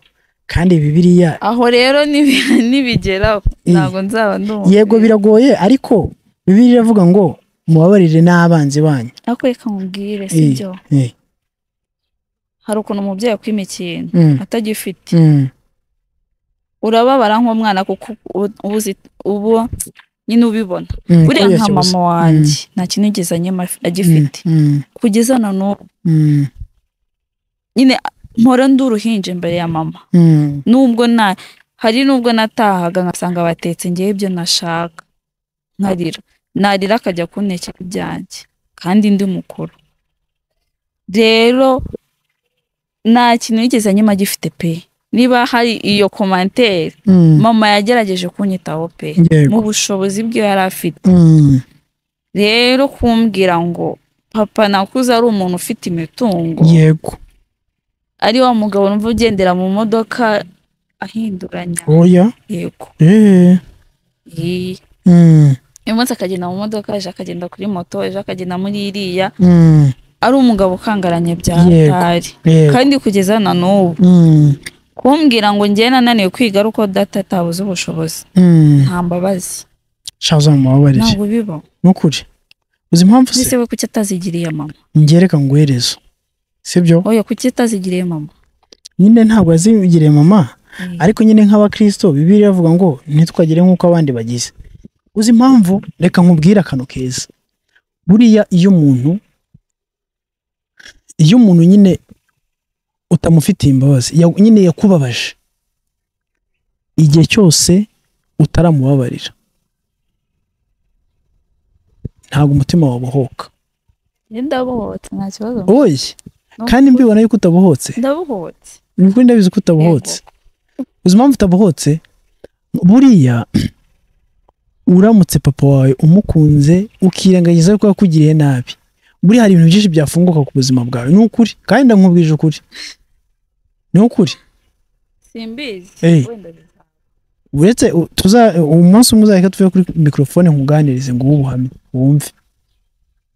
kandi bibiliya aho rero nibi- nibigeraho Eh. ntabwo nzaba ndumva yego biragoye ariko bibiliya iravuga ngo mubabarire n'abanzi banyu ariko reka nkubwire Eh, sibyo eh, hari ukuntu umubyeyi akwima ikintu mm, atagifite mm, urababara nk'umwana kuko ubu- ubu uzi- ubu nyine ubibona mm, buriya kuriya nka kibuze. mama wanjye nta kinigeze anyima af- agifite Mm, kugeza na n'ubu mm, nyine mpora ndi uruhinja imbere ya mama mm, nubwo na hari nubwo natahaga nkasanga batetse ngewe ibyo nashaka nkarira narira akajya kuntekera ibyanjye kandi ndi mukuru rero nta kintu yigeze anyima agifite pe niba hari iyo komantere mm, mama yagerageje kunyitaho pe mu yego, bushobozi bwe yari afite mm, rero kumbwira ngo papa nakuze ari umuntu ufite imitungo yego ari wa mugabo numva ugendera mu modoka ahinduranya oya yego eh, Yee. mm, uyu munsi akagenda mu modoka ejo akagenda kuri moto ejo akagenda muri iriya mm, ari umugabo ukangaranye bya Yego. hatari yego, kandi kugeza na n'ubu mm, kumbwira ngo njyewe nananiwe kwiga ari uko data atabuze ubushobozi mm. nta mbabazi sha uzamubabarire ntabwo bibaho nukuri uzi impamvu se ese we kuki atazigiriye mama ngereka nguherezo sibyo oya kuki atazigiriye mama nyine ntabwo yazigiriye mama Eh. ariko nyine nk'abakristo bibiliya iravuga ngo ntitwagire nk'uko abandi bagize uzi impamvu reka nkubwire akantu keza buriya iyo umuntu iyo umuntu nyine utamufitiye imbabazi ya- nyine yakubabaje igihe cyose utaramubabarira ntabwo umutima wawe ubohoka Njye ndabohotse nta kibazo oye kandi mbibona yuko utabohotse ndabohotse ni ukuri ndabizi ko utabohotse uzi impamvu utabohotse buriya uramutse papa wawe umukunze ukirengagiza ko yakugiriye nabi buriya hari ibintu byinshi byafunguka ku buzima bwawe ni ukuri kandi ndamubwije ukuri ni ukuri simbizi Eh. wenda bizaba. uretse u- tuza umunsi umwe uzahita tuve kuri mikorofone nkuganirize ngo ubuhamye wumve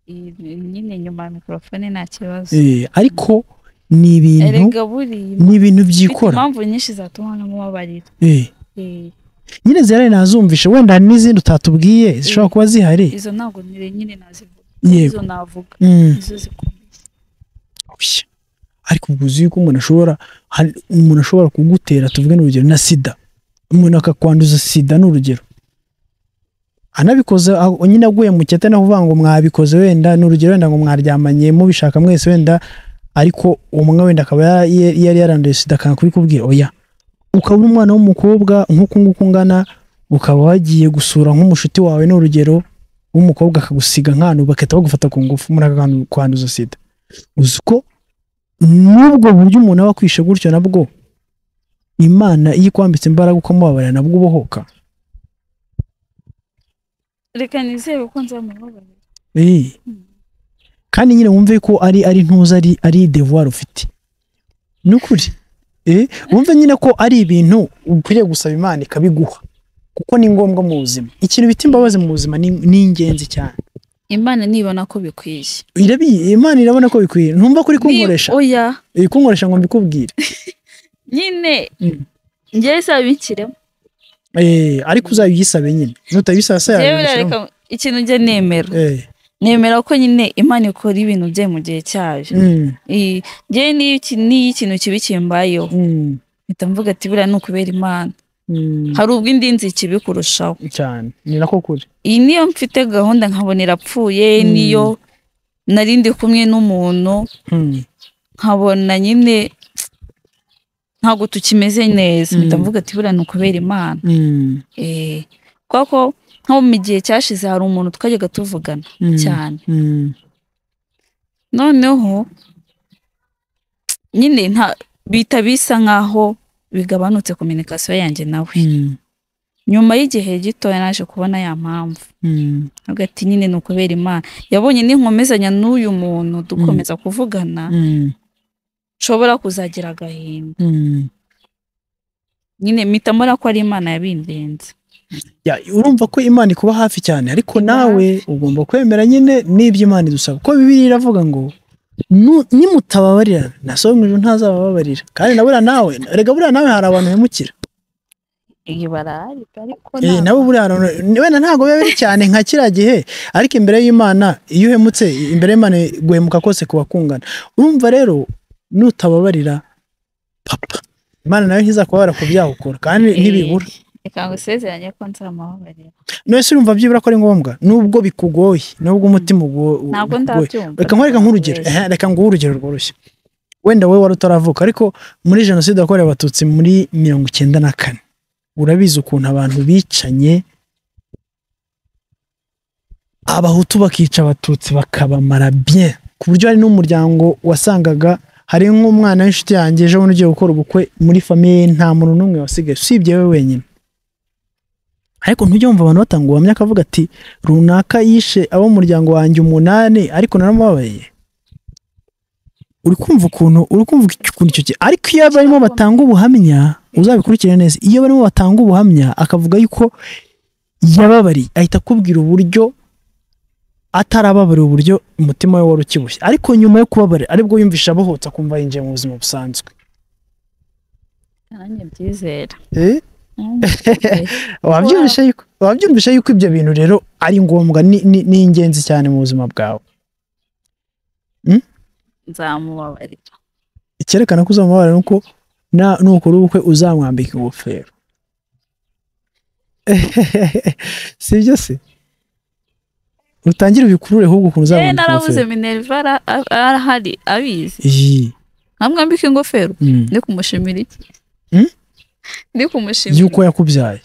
Iyi- nyine nyuma ya mikorofone nta kibazo Eh, ariko ni ibintu erega buriya ni ibintu mfite byikora impamvu nyinshi zatuma n'umubabarira Eh, Eh. nyine zihari nazumvishe wenda hari n'izindi utatubwiye zishobora kuba zihari izo ntabwo nire nyine nazivuga yego izo navuga Mm. izo zikomeye Oya. ariko ubwo uzi yuko umuntu ashobora hari- umuntu ashobora kugutera tuvuge n'urugero na sida umuntu akakwanduza sida ni urugero anabikoze aho- nyine aguye mu cyete naho uvuga ngo mwabikoze wenda ni urugero wenda ngo mwaryamanye mubishaka mwese wenda ariko umwe wenda akaba ya- ya- yari yaranduye sida akanga kubikubwira oya ukabura umwana w'umukobwa nk'uku nguku ungana ukaba wagiye gusura nk'umushuti wawe ni urugero w'umukobwa akagusiga nk'ahantu bagahita bagufata ku ngufu muri aka kantu kwanduza sida uzi ko n'ubwo buryo umuntu aba akwishe gutyo nabwo imana iyo ikwambitse imbaraga ukamubabarira nabwo ubohoka reka nizere ko nzamubabarira Eh. kandi nyine wumve ko ari ari ntuza ari ari devoir ufite ni ukuri Eh, wumve nyine ko ari ibintu ukwiriye gusaba imana ikabiguha kuko ni ngombwa mu buzima ikintu bita imbabazi mu buzima ni, ni ingenzi cyane imana nibona ko bikwiye irabi imana irabona ko bikwiye ntumva kuri kunkoresha Ni- oya iri kunkoresha ngo mbikubwire nyine Mm. njyewe isaba binshyiremo Eh, ariko uzayisabe nyine nutabisaba se njyewe yabishyiramo. birareka ikintu njye nemera Eh, nemera ko nyine imana ikora ibintu bye mu gihe cyayo mm, I- njyewe n'iyo iki- n'iyo ikintu kibi kimbayeho mm, mpita mvuga ati buriya ni ukubera imana mm, hari ubwo indi nzi ikibi kurushaho cyane ni nako kuri iyi niyo mfite gahunda nkabona irapfuye Mm. niyo nari ndi kumwe n'umuntu Mm, nkabona nyine ntabwo tukimeze neza mpita Mm. mvuga ati buriya ni ukubera imana mm, Eh, kuko nko mu gihe cyashize hari umuntu twajyaga tuvugana mm, cyane mm, noneho nyine nta bita bisa nkaho bigabanutse kominikasiyo yanjye nawe mm, nyuma y'igihe gitoya naje kubona ya mpamvu mm, avuga ati nyine ni ukubera imana yabonye ninkomezanya n'uyu muntu dukomeza kuvugana mm. nshobora kuzagira agahinda Mm. nyine mpita mbona ko ari imana yabindenze Ya, urumva ko imana ikuba hafi cyane ariko Iba nawe ugomba kwemera nyine n'ibyo imana idusaba kuko bibiri iravuga ngo "Nu- nimutababarira na so wo mu ijuru ntazabababarira kandi na buriya nawe rega buriya nawe hari abantu bimukira iyi barahari ariko Eh, ntabwo- nabo buriya hari abantu- wenda ntabwo biba biri cyane nka kiriya gihe ariko imbere y'imana iyo uhemutse imbere y'imana guhemuka kose kuba kungana urumva rero nutababarira papa imana nawe ntizakubabarira ku byaha ukora kandi ntibibura reka ngusezeranye ko nzamubabarira none se urumva byibura ko ari ngombwa nubwo bikugoye nubwo umutima ugo- ntabwo ukugoye ndabyumva reka nkwereka nk'urugero Eh, reka nguhe urugero rworoshye wenda wowe wari utaravuka ariko muri jenoside yakorewe abatutsi muri mirongo icyenda na kane urabizi ukuntu abantu bicanye abahutu bakica abatutsi bakabamara bien ku buryo hari n'umuryango wasangaga hari nk'umwana w'inshuti yanjye ejo bundi ugiye gukora ubukwe muri famiye ye nta muntu n'umwe wasigaye usibye we wenyine ariko ntujya wumva abantu batanga ubuhamya akavuga ati runaka yishe abo mu muryango wanjye umunani ariko naramubabaye uri kumva ukuntu uri kumva ukuntu icyo gihe ariko iyo barimo batanga ubuhamya uzabikurikire neza iyo barimo batanga ubuhamya akavuga yuko yababariye ahita akubwira uburyo atarababariye uburyo umutima we wari ukibushye ariko nyuma yo kubabara aribwo yumvisha abohotse akumva yinjiye mu buzima busanzwe nanjye mbyizera wabyumvisha yuko wabyumvisha yuko ibyo bintu rero ari ngombwa ni- ni ni ingenzi cyane mu buzima bwawe nzamubabarira icyerekana ko uzamubabara ni uko na- nukora ubukwe uzamwambika ingofero si ibyo se utangire ubikurure ahubwo ukuntu yewe uzamwambika narabuze ingofero minerva ara- a- arahari abizi iyi nkamwambika ingofero mm. ndi kumushimira iki Hmm? ndi y'uko kumushimira yakubyaye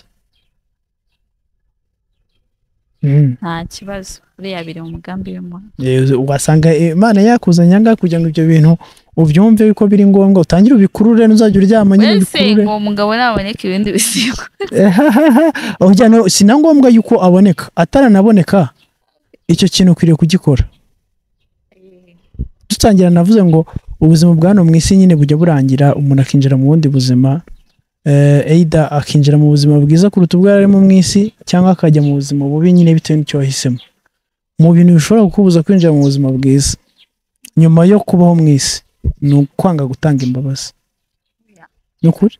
Mm. nta kibazo buriya biri mu mugambi w'imana Eh, ugasanga eh, imana yakuzanye ahangaha kugira ngo ibyo bintu ubyumve ko biri ngombwa utangire ubikurure nuzajya uryama nyine wese ubikurure uwo mugabo naboneka ibindi bisigo Ujya no- si na ngombwa yuko aboneka ataranaboneka icyo kintu ukwiriye kugikora dutangira navuze ngo ubuzima bwa hano mu isi nyine bujya burangira umuntu akinjira mu bundi buzima eh, either akinjira mu buzima bwiza kuruta ubwo yari arimo mu isi cyangwa akajya mu buzima bubi nyine bitewe n'icyo wahisemo mu bintu bishobora kukubuza kwinjira mu buzima bwiza nyuma yo kubaho mu isi ni ukwanga gutanga imbabazi ni ukuri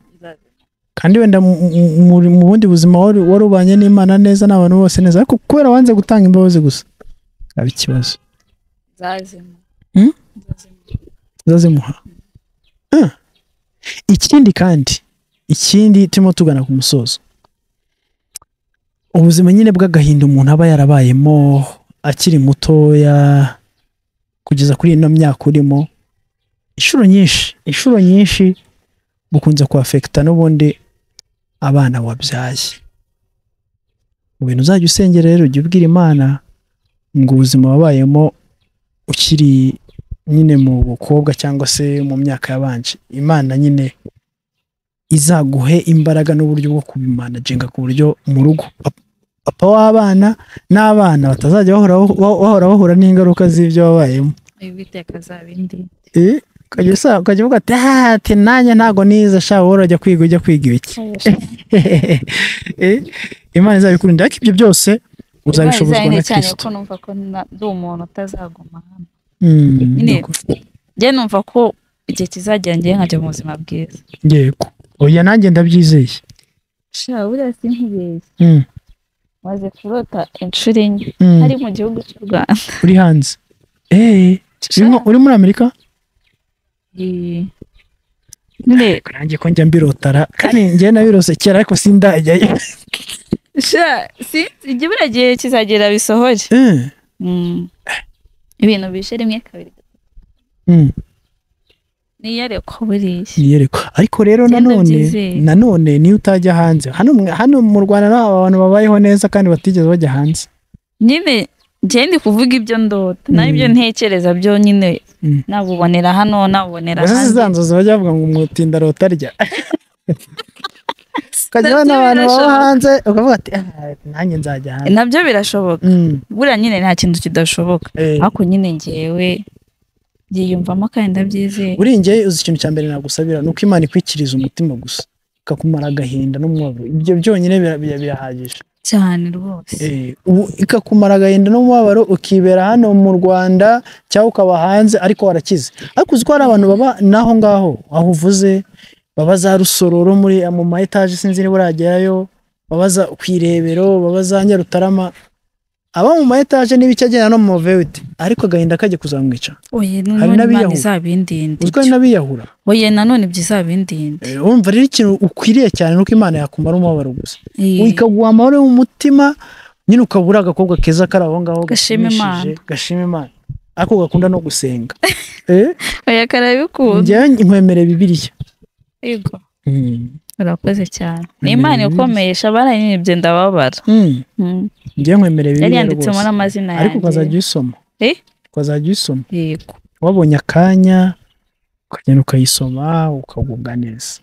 kandi wenda mu- mu- mu- mu bundi buzima wari wari ubanye n'imana neza n'abantu bose neza ariko kubera wanze gutanga imbabazi gusa aba ikibazo nzazima Hmm? Nzazima. uzazimuha Ah. ikindi kandi ikindi turimo tugana ku musozo ubuzima nyine bw'agahinda umuntu aba yarabayemo akiri mutoya kugeza kuri ino myaka urimo inshuro nyinshi inshuro nyinshi gukunze kwafekita n'ubundi abana wabyaye mu bintu uzajya usengera rero ujya ubwira imana ngo ubuzima wabayemo ukiri nyine mu bukobwa cyangwa se mu myaka yabanje imana nyine izaguhe imbaraga n'uburyo bwo kubimanajenga ku buryo mu rugo pap- papa w'abana n'abana batazajya bahora bahora bahura n'ingaruka z'ibyo wabayemo witeka azaba indi Eh, ukajya usa- ukajya uvuga ati "Ah, ati nanjye ntabwo nize shaka wowe urajya kwiga ujya kwiga ibiki Eh, imana izabikurindira ariko ibyo byose uzabishobozwa na cyane kirisito ko numva ko na- ndi umuntu utazaguma hano Mm, Nyine. yego. njye numva ko igihe kizagera njyewe nkajya mu buzima bwiza yego oya nanjye ndabyizeye sha buriya sinkibeshye Mm, maze kurota inshuro enye mm. hari mu gihugu cy'u Rwanda uri hanze Eh, urimo- uri muri amerika Eh, nyine nanjye ko njya mbirotara kandi njye nabirose kera ariko sindajyayo sha sinzi igihe buriya gihe kizagera bisohore Eh, Mm. ibintu bishe rimwe kabiri mm. niyare ko buriya Niyerekwa. ariko rero Genda nanone ubyizere. nanone niyo utajya hanze hano mwe- hano mu rwanda naho abantu babayeho neza kandi batigeze bajya hanze nyine njye ndi kuvuga ibyo ndota Mm. n'ibyo ntekereza byo nyine Mm. nabubonera hano nabubonera Gusa ahandi. zizanzozi bajya bavuga ngo umutinda rotarya ukajya Nabyo ubona abantu baba birashoboka. hanze ukavuga ati "Ah, nanjye nzajya hanze nabyo birashoboka Mm, buriya nyine nta kintu kidashoboka eh. ariko nyine ngewe yiyumvamo kandi ndabyizeye buri njye uzi ikintu cya mbere nagusabira ni uko imana ikwikiriza umutima gusa ikakumara agahinda n'umubabaro ibyo byonyine bira- bira- birahagije cyane rwose Eh, ubu ikakumara agahinda n'umubabaro ukibera hano mu rwanda cyangwa ukaba hanze ariko warakize ariko uzi ko hari abantu baba n'aho ngaho aho uvuze baba za rusororo muri mu ma etaje sinzi niba uragerayo baba za ku irebero baba za nyarutarama aba mu ma etaje n'ibiki agenda no mu mavewiti ariko agahinda kajya kuzamwica oye hari none imana n'abiyahura. izabindinde uziko ari n'abiyahura oye nanone ibyo izabindinde Eh, urumva rero ikintu ukwiriye cyane ni uko imana yakumara umubabaro gusa Eh, ikaguha amahoro mu mutima nyine ukabura agakobwa keza kari aho ngaho Gashima Imana. gashimishije, gashima imana ariko gakunda no gusenga Eh, oya karabikunda njyewe nkwemere bibiliya yego Mm, urakoze cyane ni Imbere imana y'ibindi. ikomesha barayinibye ndababara mm, Mm. njyewe nkwemere yari bibiliya yanditsemo rwose n'amazina ariko ukazajya yanjye uyisoma Eh? ukazajya uyisoma yego wabonye akanya ukagenda ukayisoma ukagubwa neza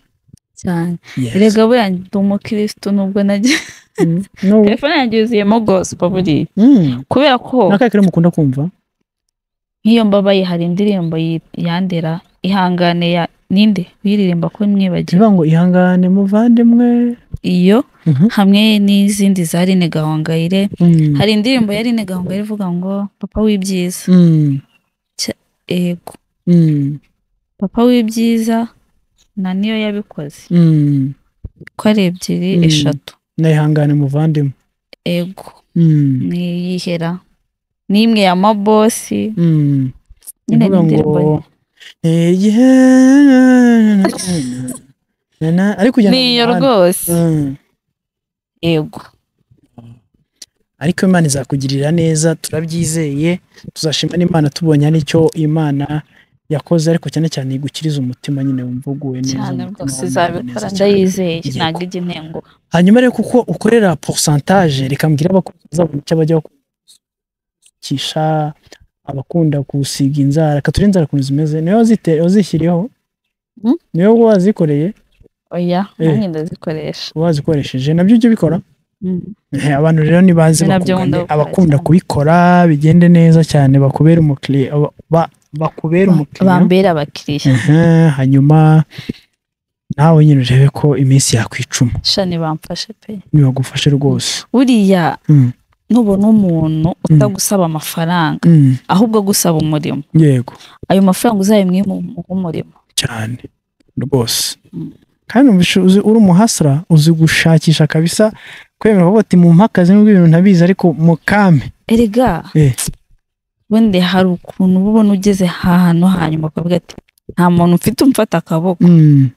cyane Yes. erega buriya ndi umukirisitu nubwo nagiye Mm, no- telefone yanjye yuzuyemo gospel buriya mm, kubera ko n'akahe kari mukunda kumva nk'iyo mbabaye hari indirimbo yi- yandera ihangane ya ninde uyiririmba ko mwibagiwe bivuga ngo ihangane muvandimwe iyo Mhm. hamwe n'izindi za Aline Gahongayire Mm, hari indirimbo ya Aline Gahongayire ivuga ngo papa w'ibyiza mm, ego mm, papa w'ibyiza na niyo yabikoze mm. ko ari ebyiri Mm. eshatu nayihangane muvandimwe ego Mm. ni iyihera ni imwe ya mabosi Mm. nyine ni Ivuga indirimbo ngo "Ni igihe na- na- na-" ariko ujyana ni iyo mu muhanda. rwose Mm. ego ariko imana izakugirira neza turabyizeye tuzashima n'imana tubonye hari icyo imana yakoze ariko cyane cyane igukiriza umutima nyine wumva uguwe neza cyane umutima rwose wumva neza izabikora cyane. ndayizeye Yego. ntabwo ijya intengo hanyuma rero kuko ukorera porosantaje reka mbwire abakunzi bazabona icyo bajya bakisha abakunda gusiga inzara reka ture inzara ukuntu zimeze niwe wazite- wazishyiriyeho Mm? niwe wazikoreye oya Eh. nanjye ndazikoresha wazikoresheje nabyo ujya ubikora Mm. Eh, abantu rero ntibazi Ni nabyo bakugane, nkunda gukora abakunda cyane. kubikora bigende neza cyane bakubera umukiriya ba- ba- bakubera umukiriya bambera abakiriya Ehe, hanyuma nawe nyine urebe ko iminsi yakwicuma shani bamfashe pe nibagufashe rwose buriya Mm, nubona umuntu utagusaba amafaranga mm, ahubwo agusaba umurimo yego ayo mafaranga uzayimuhe umurimo cyane rwose Mm. kandi uzi- uzi- uri umuhasira uzi gushakisha kabisa kwemera uti mumpe akazi n'ubwo ibintu ntabizi ariko mukame erega Eh. wenda hari ukuntu uba ubona ugeze ahantu hanyuma ukavuga ati nta muntu mfite umfata akaboko Mm,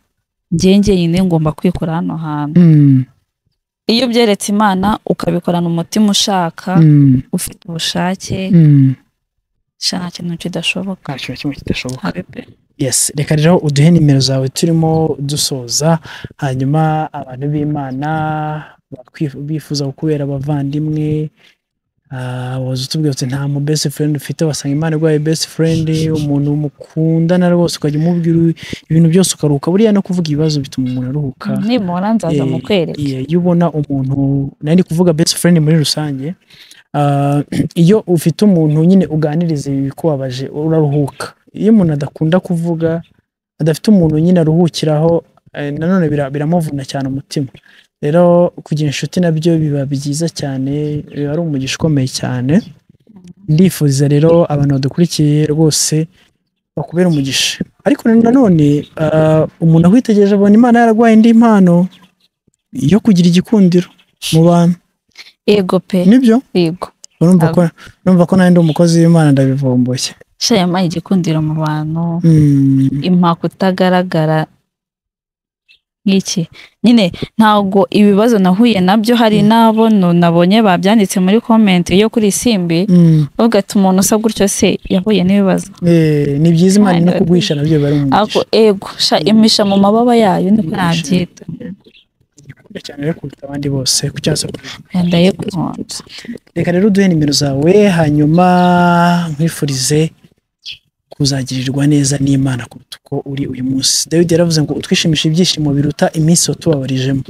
njye njyenyine ngomba kwikora hano hantu mm, iyo byeretse imana ukabikorana umutima ushaka mm, ufite ubushake mm. sha nta kintu kidashoboka nta kintu kimwe kidashoboka habe pe yes reka rero uduhe nimero zawe turimo dusoza hanyuma abantu b'imana bakwi- bifuza kukubera abavandimwe ah, waza utubwira uti nta mu best friend ufite wasanga imana iguhaye best friend umuntu mukundana rwose ukajya umubwira ibintu byose ukaruhuka buriya no kuvuga ibibazo bituma umuntu aruhuka nimubona nzaza Eh, mukwereka Yeah, iyo ubona umuntu nari ndi kuvuga best friend muri rusange ah, iyo ufite umuntu nyine uganiriza ibikubabaje uraruhuka iyo umuntu adakunda kuvuga adafite umuntu nyine aruhukiraho eh, nanone bira- biramuvuna cyane umutima rero kugira inshuti nabyo biba byiza cyane biba ari umugisha ukomeye cyane ndifuriza rero abantu badukurikiye rwose bakubera umugisha ariko nanone ah, umuntu akwitegereje abona imana yaragwaye indi mpano yo kugira igikundiro mu bantu yego pe nibyo yego urumva ko urumva ko nanjye ndi umukozi w'imana ndabivomboye sha yampaye igikundiro mu bantu Mm, impaka utagaragara nk'iki nyine ntabwo ibibazo nahuye nabyo hari n'abo nu- nabonye babyanditse muri komenti yo kuri simbi mm. bavuga ati umuntu usa gutyo se yahuye n'ibibazo Eh, ni byiza imana no kugwisha nabyo biba ari ako umugisha ego sha imisha mu mababa yayo niko nabyita Igikunda cyane rero kuruta abandi bose ku cyasa wenda yo kunkunda reka rero uduhe nimero zawe hanyuma nkwifurize kuzagirirwa neza n'imana kuruta uko uri uyu munsi dawidi yaravuze ngo utwishimisha ibyishimo biruta iminsi watubabarijemo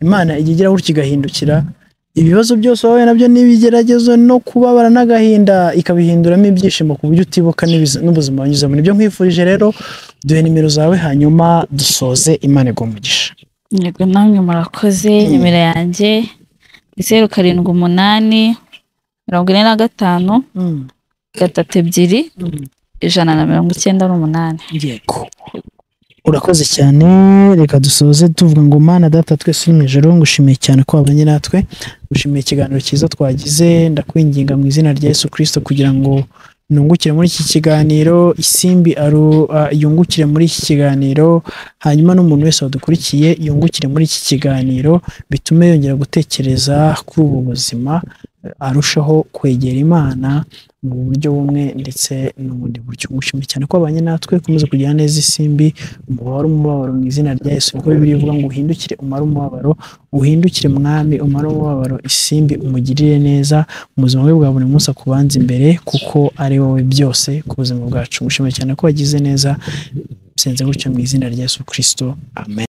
imana ijya igira gutya igahindukira ibibazo byose wahuye nabyo n'ibigeragezo no kubabara n'agahinda ikabihinduramo ibyishimo ku buryo utibuka n'ibiz- n'ubuzima wanyuzemo nibyo nkwifurije rero duhe nimero zawe hanyuma dusoze imana igwa umugisha yego namwe murakoze nimero yanjye ni zeru karindwi umunani mirongo ine na gatanu gatatu ebyiri ijana na mirongo icyenda n'umunani yego urakoze cyane reka dusoze tuvuga ngo mana data twese uri mu ijoro ngushimiye cyane ko wabanye natwe gushimiye ikiganiro cyiza twagize ndakwinginga mu izina rya yesu kirisito kugira ngo nungukire muri iki kiganiro isimbi aru- ah, yungukire muri iki kiganiro hanyuma n'umuntu wese wadukurikiye yungukire muri iki kiganiro bitume yongera gutekereza kuri ubu buzima eh, arushaho kwegera imana mu buryo bumwe ndetse n'ubundi buryo gushimira cyane ko abanye natwe ukomeza kugira neza isimbi umubare umubabaro mu izina rya Yesu kuko Bibiliya ivuga ngo uhindukire umare umubabaro uhindukire mwami umare umubabaro isimbi umugirire neza mu buzima bwe bwa buri munsi akubanza imbere kuko ari wowe byose ku buzima bwacu gushimira cyane ko wagize neza senze gutyo mu izina rya Yesu Kristo amen